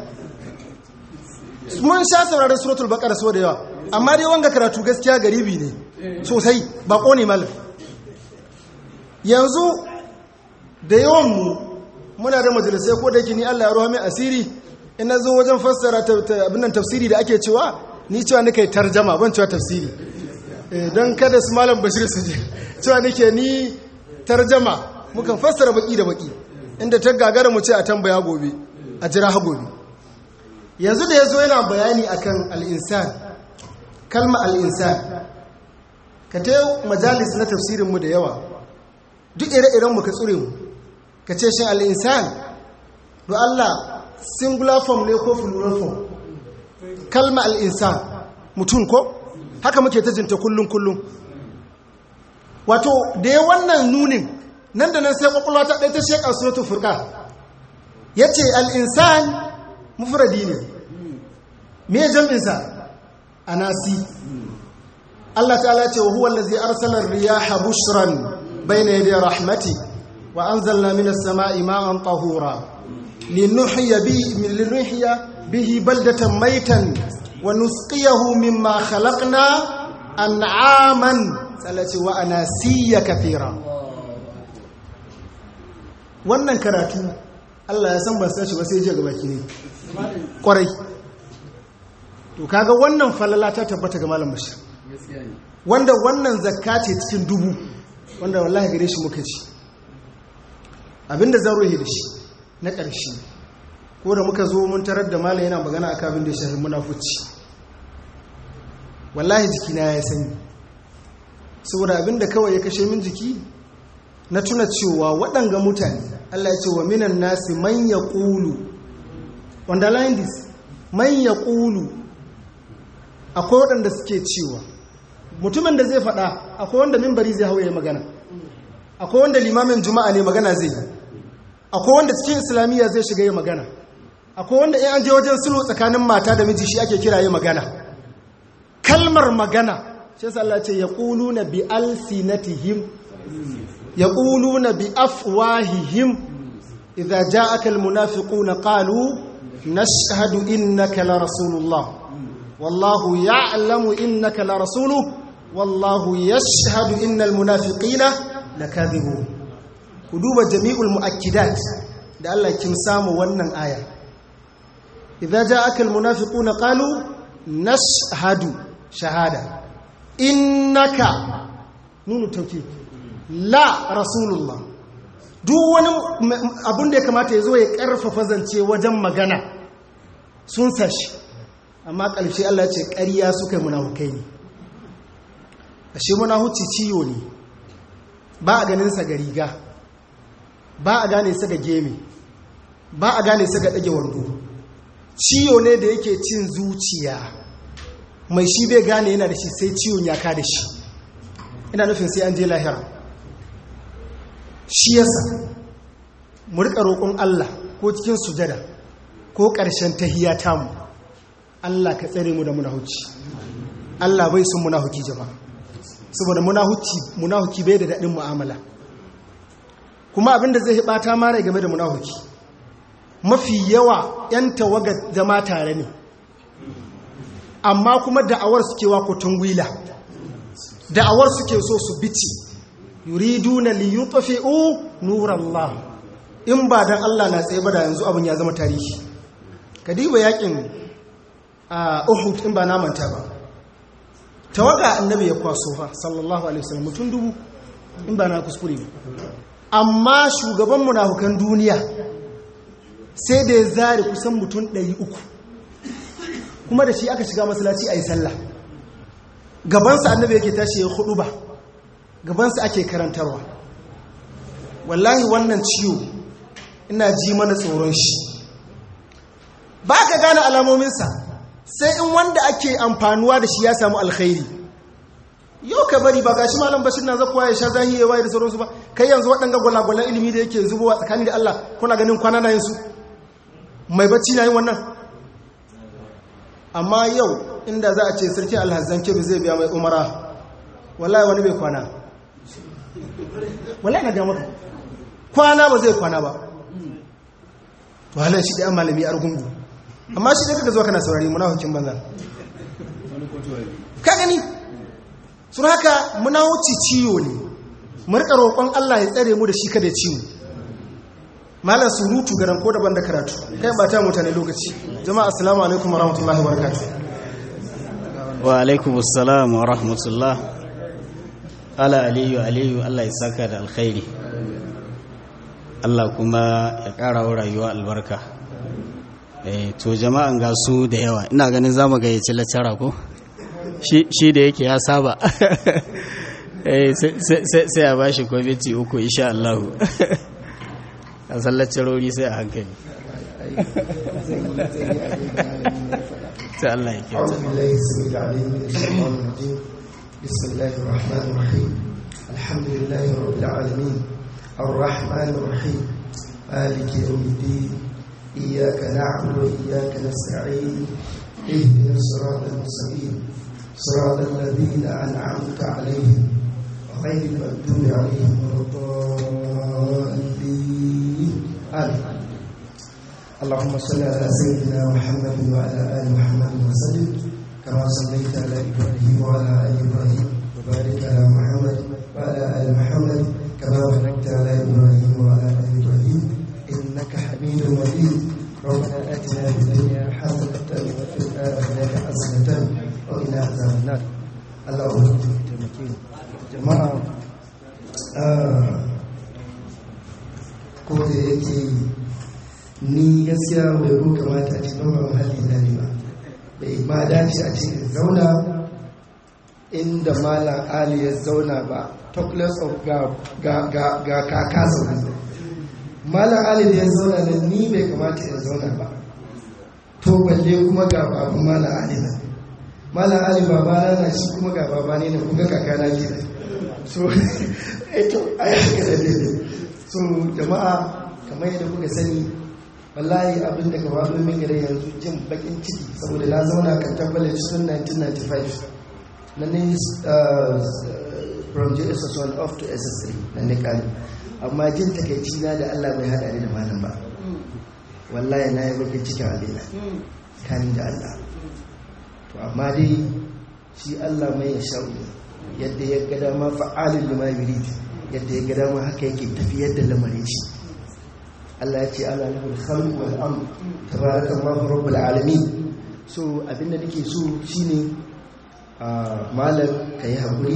mun sha sauraron suratul baqara so da yawa amma dai wanga karatu gaskiya garibi ne sosai bako ne malam yanzu da yawan mu muna da majalisai ko da yake ni Allah ya ruha mai asiri in na zo wajen fassara abin nan tafsiri da ake cewa ni cewa nake tarjama ban cewa tafsiri don kada su malam bashir su je cewa nake ni tarjama mukan fassara baki da baki inda ta gagara mu ce a tambaya gobe a jira ha gobe yanzu da ya zo yana bayani akan al'insan kalma al'insan ka ta majalis na tafsirinmu da yawa duk ire-irenmu ka tsure mu ka ce shi al'insan do Allah singular form ne ko plural form kalma al'insan mutum ko haka muke ta jinta kullum-kullum wato da ya wannan nunin nan da nan sai kwakwalwa ta ɗaya ta sheƙa suratul furka ya ce al'insan mufradi ne me jam'insa a nasi Allah ta'ala ce wa huwa allazi arsala riyaha bushran bayna yaday rahmati wa anzalna minas sama'i ma'an tahura linuhyiya bihi linuhyiya bihi baldatan maytan wa nusqiyahu mimma khalaqna an'aman salati wa anasiya kathira wannan karatu Allah ya san ban san shi ba sai je ga baki ne kwarai to kaga wannan falala ta tabbata ga malam bashir wanda wannan zakka ce cikin dubu wanda wallahi gare shi muka ci abinda zan rohe da shi na ƙarshe ko da muka zo mun tarar da malam yana magana akan abin da ya shafi munafuci wallahi jikina ya sani saboda abinda kawai ya kashe min jiki na tuna cewa waɗanga mutane Allah ya ce wa minan nasi man ya ƙulu underline this man ya ƙulu akwai waɗanda suke cewa mutumin da zai faɗa akwai wanda mimbari zai hauye magana akwai wanda limamin juma'a ne magana zai yi akwai wanda cikin islamiyya zai shiga yi magana akwai wanda in an je wajen sulhu tsakanin mata da miji shi ake kira yi magana kalmar magana shi yasa Allah ce yaquluna bi alsinatihim yaquluna bi afwahihim idza ja'aka almunafiquna qalu nashhadu innaka la rasulullah wallahu ya'lamu innaka la rasuluhu wallahu yashhadu innal munafiqina lakadhibun ku duba jami'ul muakkidat da Allah kin samu wannan aya idza ja'aka almunafiquna qalu nashhadu shahada innaka nunu tauki la rasulullah duk wani abun da ya kamata ya zo ya karfafa zance wajen magana sun sashi amma ƙarshe Allah ce ƙarya suka yi munafukai ne ashe munafuci ciyo ne ba a ganin sa ga riga ba a gane sa ga geme ba a gane sa ga ɗage wando ciyo ne da yake cin zuciya mai shi bai gane yana da shi sai ciwon ya ka da shi ina nufin sai an je lahira shi yasa mu rika roƙon Allah ko cikin sujada ko ƙarshen tahiyya tamu Allah ka tsare mu da munahuci Allah bai sun munahuki jama'a saboda munahuci munahuki bai da daɗin mu'amala kuma abinda zai bata mara game da munahuki mafi yawa 'yan tawagar zama tare ne amma kuma da'awar suke wa kotun gwila da'awar suke so su bici yuriduna li yutfi'u nurallah in ba dan Allah na tsaye ba da yanzu abin ya zama tarihi kadiba yakin a Uhud in ba na manta ba tawaga annabi ya kwaso fa sallallahu alaihi wasallam mutum dubu in ba na kuskure ba amma shugaban munafukan duniya sai da ya zare kusan mutum 300 kuma da shi aka shiga masallaci a yi sallah gabansa annabi yake tashi ya hudu ba gabansa ake karantarwa wallahi wannan ciwo ina ji mana tsoron shi ba ka gane alamominsa sai in wanda ake amfanuwa da shi ya samu alkhairi yau ka bari ba ga shi malam bashir na zakuwa ya sha zahi ya waye da sauransu ba kai yanzu waɗanga gwalagwalan ilimi da yake zubowa tsakani da Allah kuna ganin kwana na yinsu mai bacci na yin wannan amma yau inda za a ce sarki alhazan kebe zai biya mai umara wallahi wani bai kwana wallahi na ga maka kwana ba zai kwana ba to halar shi da yan malami argungu amma shi da kaka zuwa kana saurari munafikin banza ka gani sun haka munafici ciwo ne mu rika roƙon Allah ya tsare mu da shi kada ciwo malam surutu garan ko daban da karatu kai ba ta mutane lokaci jama'a assalamu alaikum warahmatullahi wabarakatuh wa alaikum assalam wa rahmatullah ala aliyu aliyu Allah ya saka da alkhairi Allah kuma ya ƙara wa rayuwa albarka eh to jama'an ga su da yawa ina ganin zamu gayyaci lacara ko shi da yake ya saba eh sai a bashi kwamiti uku insha Allah a sallacin rori sai a hankali sai Allah ya kyauta بسم الله الرحمن الرحيم الحمد لله رب العالمين الرحمن الرحيم مالك يوم الدين إياك نعبد وإياك نستعين اهدنا الصراط المستقيم صراط الذين أنعمت عليهم غير المغضوب عليهم ولا الضالين آمين اللهم صل على سيدنا محمد وعلى آل محمد وسلم كما صليت على إبراهيم وعلى آل إبراهيم وبارك على محمد وعلى آل محمد كما باركت على إبراهيم وعلى آل إبراهيم إنك حميد مجيد ربنا آتنا في الدنيا حسنة وفي الآخرة حسنة وقنا عذاب النار اللهم تمكين جماعة ko da yake ni gaskiya bai ko kamata a cikin mahalli na ne ba bai ma dace a ce zauna inda malam ali ya zauna ba talkless of ga kaka zaune malam ali da ya zauna da ni bai kamata ya zauna ba to balle kuma ga babu malam ali na malam ali babana na shi kuma ga baba ne na kuka kaka na ke so eto a yi haka da daidai so jama'a kamar yadda kuka sani wallahi abin da gaba min gare yanzu jin bakin ciki saboda na zauna kan tabbalin tun 1995 na ne from jss1 off to ss3 na ne kari amma jin takaici na da allah bai haɗa ni da malam ba wallahi na yi bakin cikin alina kani da allah to amma dai shi allah mai ya sha'u yadda ya gada ma fa'alin lima yurid yadda ya gada ma haka yake tafiyar da lamarin shi Allah ya ce ala lahul khalq wal amr tabarakallahu rabbul alamin so abinda nake so shine a malam kai hakuri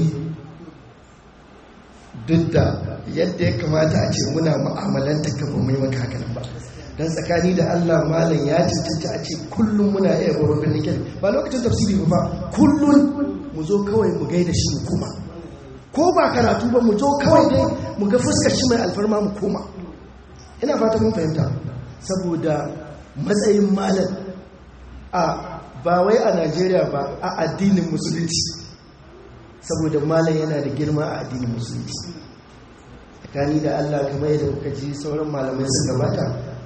duk da yadda ya kamata a ce muna mu'amalanta ka ba mai maka haka ba dan tsakani da Allah malam ya cancanci a ce kullum muna iya gurbin nake ba lokacin tafsiri ba kullum mu zo kawai mu gaida shi mu koma ko ba karatu ba mu zo kawai dai mu ga fuskar shi mai alfarma mu koma ina fata mun fahimta saboda matsayin malam a ba wai a najeriya ba a addinin musulunci saboda malam yana da girma a addinin musulunci tsakani da allah kamar yadda kuka ji sauran malamai sun gabata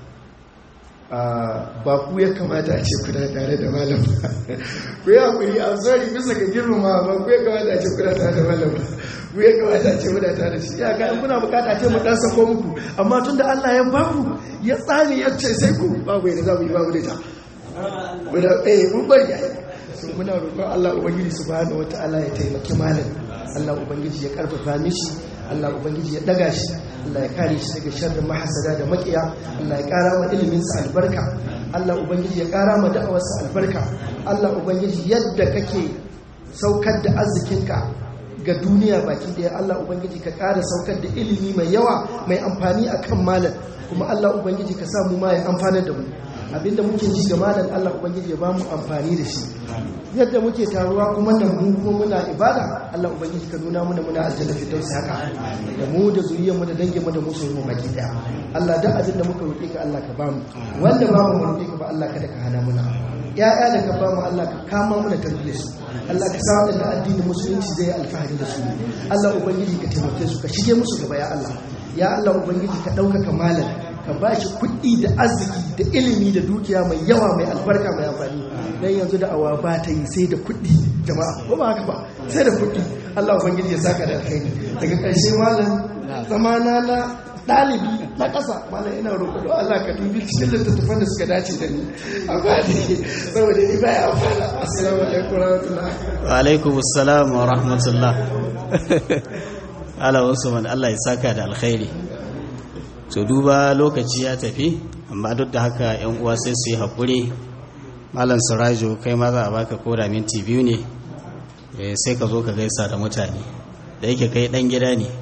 ba ku ya kamata a ce kuna tare da malam ba ku yi hakuri a sorry bisa ga girmama ba ku ya kamata a ce kuna tare da malam ba ku ya kamata a ce muna tare da shi ya ga kuna bukata ce mu dan sako muku amma tun da Allah ya ba ku ya tsani ya ce sai ku babu yadda za mu yi babu da ta muna eh mun bari ya so muna roƙon Allah ubangiji subhanahu wataala ya taimaki malam Allah ubangiji ya karfafa mishi Allah ubangiji ya daga shi Allah ya kare shi daga sharrin mahasada da makiya Allah ya kara ma ilimin sa albarka Allah ubangiji ya kara ma da'awar sa albarka Allah ubangiji yadda kake saukar da arzikinka ga duniya baki daya Allah ubangiji ka kara saukar da ilimi mai yawa mai amfani akan malam kuma Allah ubangiji ka sa mu ma ya amfanar da mu abinda muke ji ga malam Allah ubangiji ya ba mu amfani da shi yadda muke taruwa kuma nan mu kuma muna ibada Allah ubangiji ka nuna muna muna aljanna fi dausi haka da mu da zuriyar mu da dangin mu da musu mu baki daya Allah da abin da muka roƙe ka Allah ka ba mu wanda ba mu roƙe ka ba Allah kada ka hana muna ya'ya da ka ba mu Allah ka kama mu da tarbiyyar su Allah ka sa wadanda addinin musulunci zai alfahari da su Allah ubangiji ka taimake su ka shige musu gaba ya Allah ya Allah ubangiji ka ɗaukaka malam ka ba shi kuɗi da arziki da ilimi da dukiya mai yawa mai albarka mai amfani don yanzu da awa ba ta yi sai da kuɗi jama'a ko ba haka ba sai da kuɗi Allah ubangiji ya saka da alkhairi daga ƙarshe malam zamana na ɗalibi na ƙasa malam ina roƙo don Allah ka dubi cikin littattafan da suka dace da ni amma ne saboda ni baya amfana assalamu alaikum warahmatullahi wa alaikum assalam wa rahmatullah ala usman Allah ya saka da alkhairi to duba lokaci ya tafi amma duk da haka yan uwa sai su yi haƙuri malam sirajo kai ma za a baka koda minti biyu ne sai ka zo ka gaisa da mutane da yake kai dan gida ne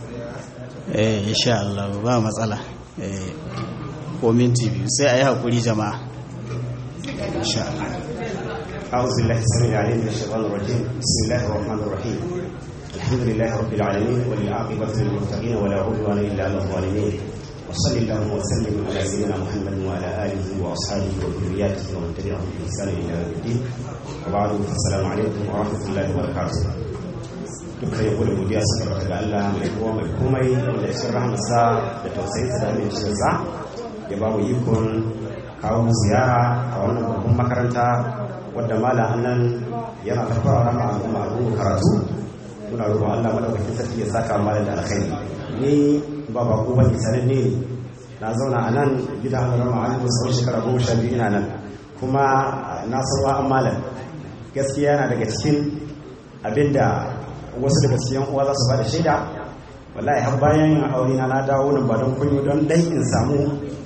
eh insha Allah ba matsala eh ko minti biyu sai a yi haƙuri jama'a insha Allah أعوذ بالله السميع العليم من الشيطان الرجيم بسم الله الرحمن الرحيم الحمد لله رب العالمين والعاقبة للمتقين ولا عدوان إلا على الظالمين وصلى اللهم وسلم على سيدنا محمد وعلى اله واصحابه وذرياته ومن تبعهم باحسان الى يوم الدين وبعد السلام عليكم ورحمه الله وبركاته dukkan yabo da godiya suka baka ga Allah mai kowa mai komai wanda cikin rahamarsa da tausayinsa da amincinsa ya ba mu ikon kawo ziyara a wannan babban makaranta wadda malam annan yana ta fara rama al'umma al'umma karatu muna roƙon Allah madaukakin sarki ya saka malam da alkhairi ni ba ba ko bane sananne ne na zauna a nan gidan halarama a yanzu tsawon shekara goma sha biyu ina nan kuma na sauwa an malam gaskiya yana daga cikin abinda wasu daga cikin uwa za su ba da shaida wallahi har bayan yin aure na na dawo nan ba don kunyo don dai in samu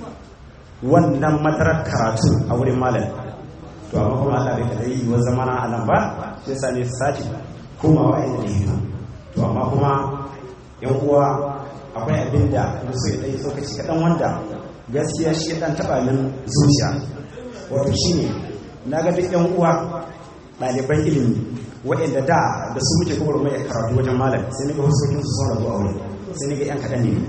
wannan matarar karatu a wurin malam to amma kuma Allah bai kada yi wa zamana a nan ba sai sa ne sati komawa inda ne to amma kuma yan uwa akwai abin da musu ya ɗai tsokaci kaɗan wanda gaskiya shi ɗan taɓa min zuciya wato shi ne na ga duk yan uwa ɗaliban ilimi waɗanda da da su muke kuma mai karatu wajen malam sai ni ga huskokin su sun rabu a wuri sai ni ga yan kaɗan ne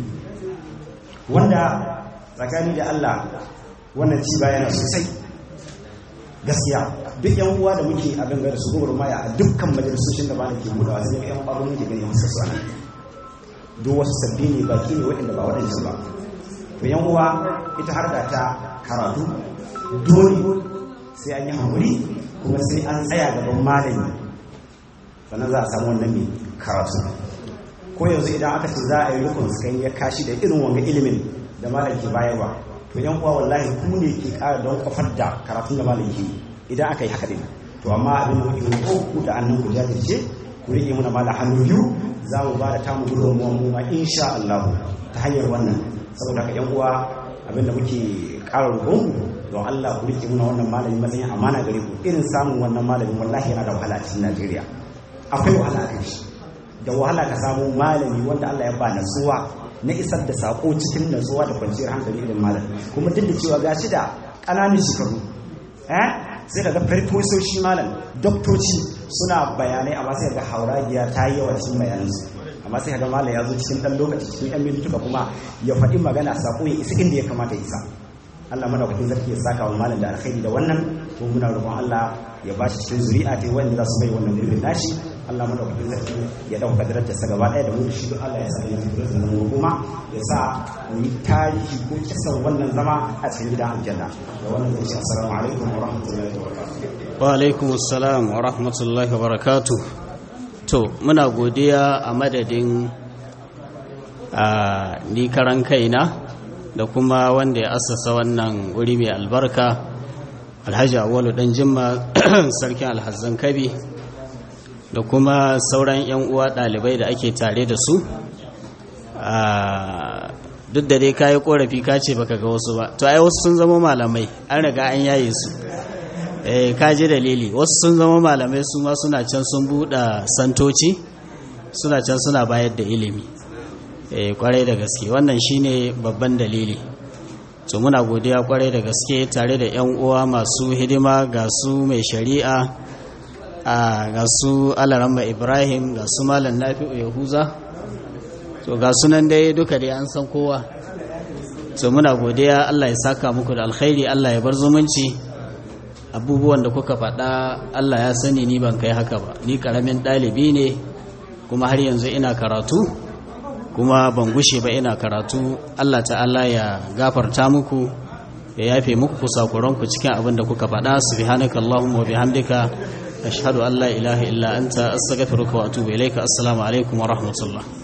wanda tsakani da Allah wannan ci baya na sosai gaskiya duk yan uwa da muke a gangare su gumar maya a dukkan majalisoshin da ba na ke budawa sai ni ga yan ɓarin muke gani wasu su anan duk wasu sabbi ne baki ne waɗanda ba waɗansu ba to yan uwa ita har da ta karatu dole sai an yi haƙuri kuma sai an tsaya gaban malami sannan za a samu wannan mai karatu ko yanzu idan aka ce za a yi rukun sukan ya kashi da irin wanga ilimin da malam ke bayarwa to yan uwa wallahi ku ne ke ƙara don kafar da karatun da malam ke idan aka yi haka din to amma abin da muke roƙo ku da annan ku jajirce ku rike muna malam hannu biyu za mu ba da tamu gudunmuwan mu ma insha Allah ta hanyar wannan saboda ka yan uwa abinda muke ƙara roƙon don Allah ku rike muna wannan malami matsayin amana gare ku irin samun wannan malamin wallahi yana da wahala a cikin Najeriya akwai wahala a kan shi da wahala ka samu malami wanda Allah ya ba natsuwa na isar da sako cikin natsuwa da kwanciyar hankali irin malam kuma duk da cewa gashi da ƙananan shekaru eh sai daga farfososhi malam doktoci suna bayanai amma sai ga hauragiya ta yi yawa cikin bayanansu amma sai ga malam ya zo cikin ɗan lokaci cikin yan mintuka kuma ya faɗi magana sako ya isa inda ya kamata ya isa Allah madaukakin sarki ya saka wa malam da alkhairi da wannan ko muna roƙon Allah ya bashi cikin zuri'a ta wanda za su bai wannan gurbin nashi Allah madaukakin sarki ya dauka darajar sa gaba ɗaya da mu da shi Allah ya sa ya fito da mu kuma ya sa mu yi tarihi ko kisan wannan zama a cikin gidan aljanna da wannan zai ce assalamu alaikum wa rahmatullahi wa barakatuh wa alaikum assalam wa rahmatullahi wa barakatuh to muna godiya a madadin a ni karan kaina da kuma wanda ya assasa wannan wuri mai albarka alhaji awalu dan jimma sarkin alhazan kabi da kuma sauran 'yan uwa ɗalibai da ake tare da su duk da dai kayi korafi ka ce baka ga wasu ba to ai wasu sun zama malamai an riga an yaye su eh ka ji dalili wasu sun zama malamai su ma suna can sun buɗe santoci suna can suna bayar da ilimi eh kwarai da gaske wannan shine babban dalili to muna godiya kwarai da gaske tare da yan uwa masu hidima ga su mai shari'a a ga su alaramba ibrahim ga su malam nafi'u yahuza to ga sunan dai duka dai an san kowa to muna godiya allah ya saka muku da alkhairi allah ya bar zumunci abubuwan da kuka faɗa allah ya sani ni ban kai haka ba ni ƙaramin ɗalibi ne kuma har yanzu ina karatu kuma ban gushe ba ina karatu allah ta'ala ya gafarta muku ya yafe muku kusakuranku cikin abin da kuka faɗa subhanaka allahumma wa bihamdika ashhadu an la ilaha illa anta astaghfiruka wa atubu ilayka assalamu alaikum wa rahmatullah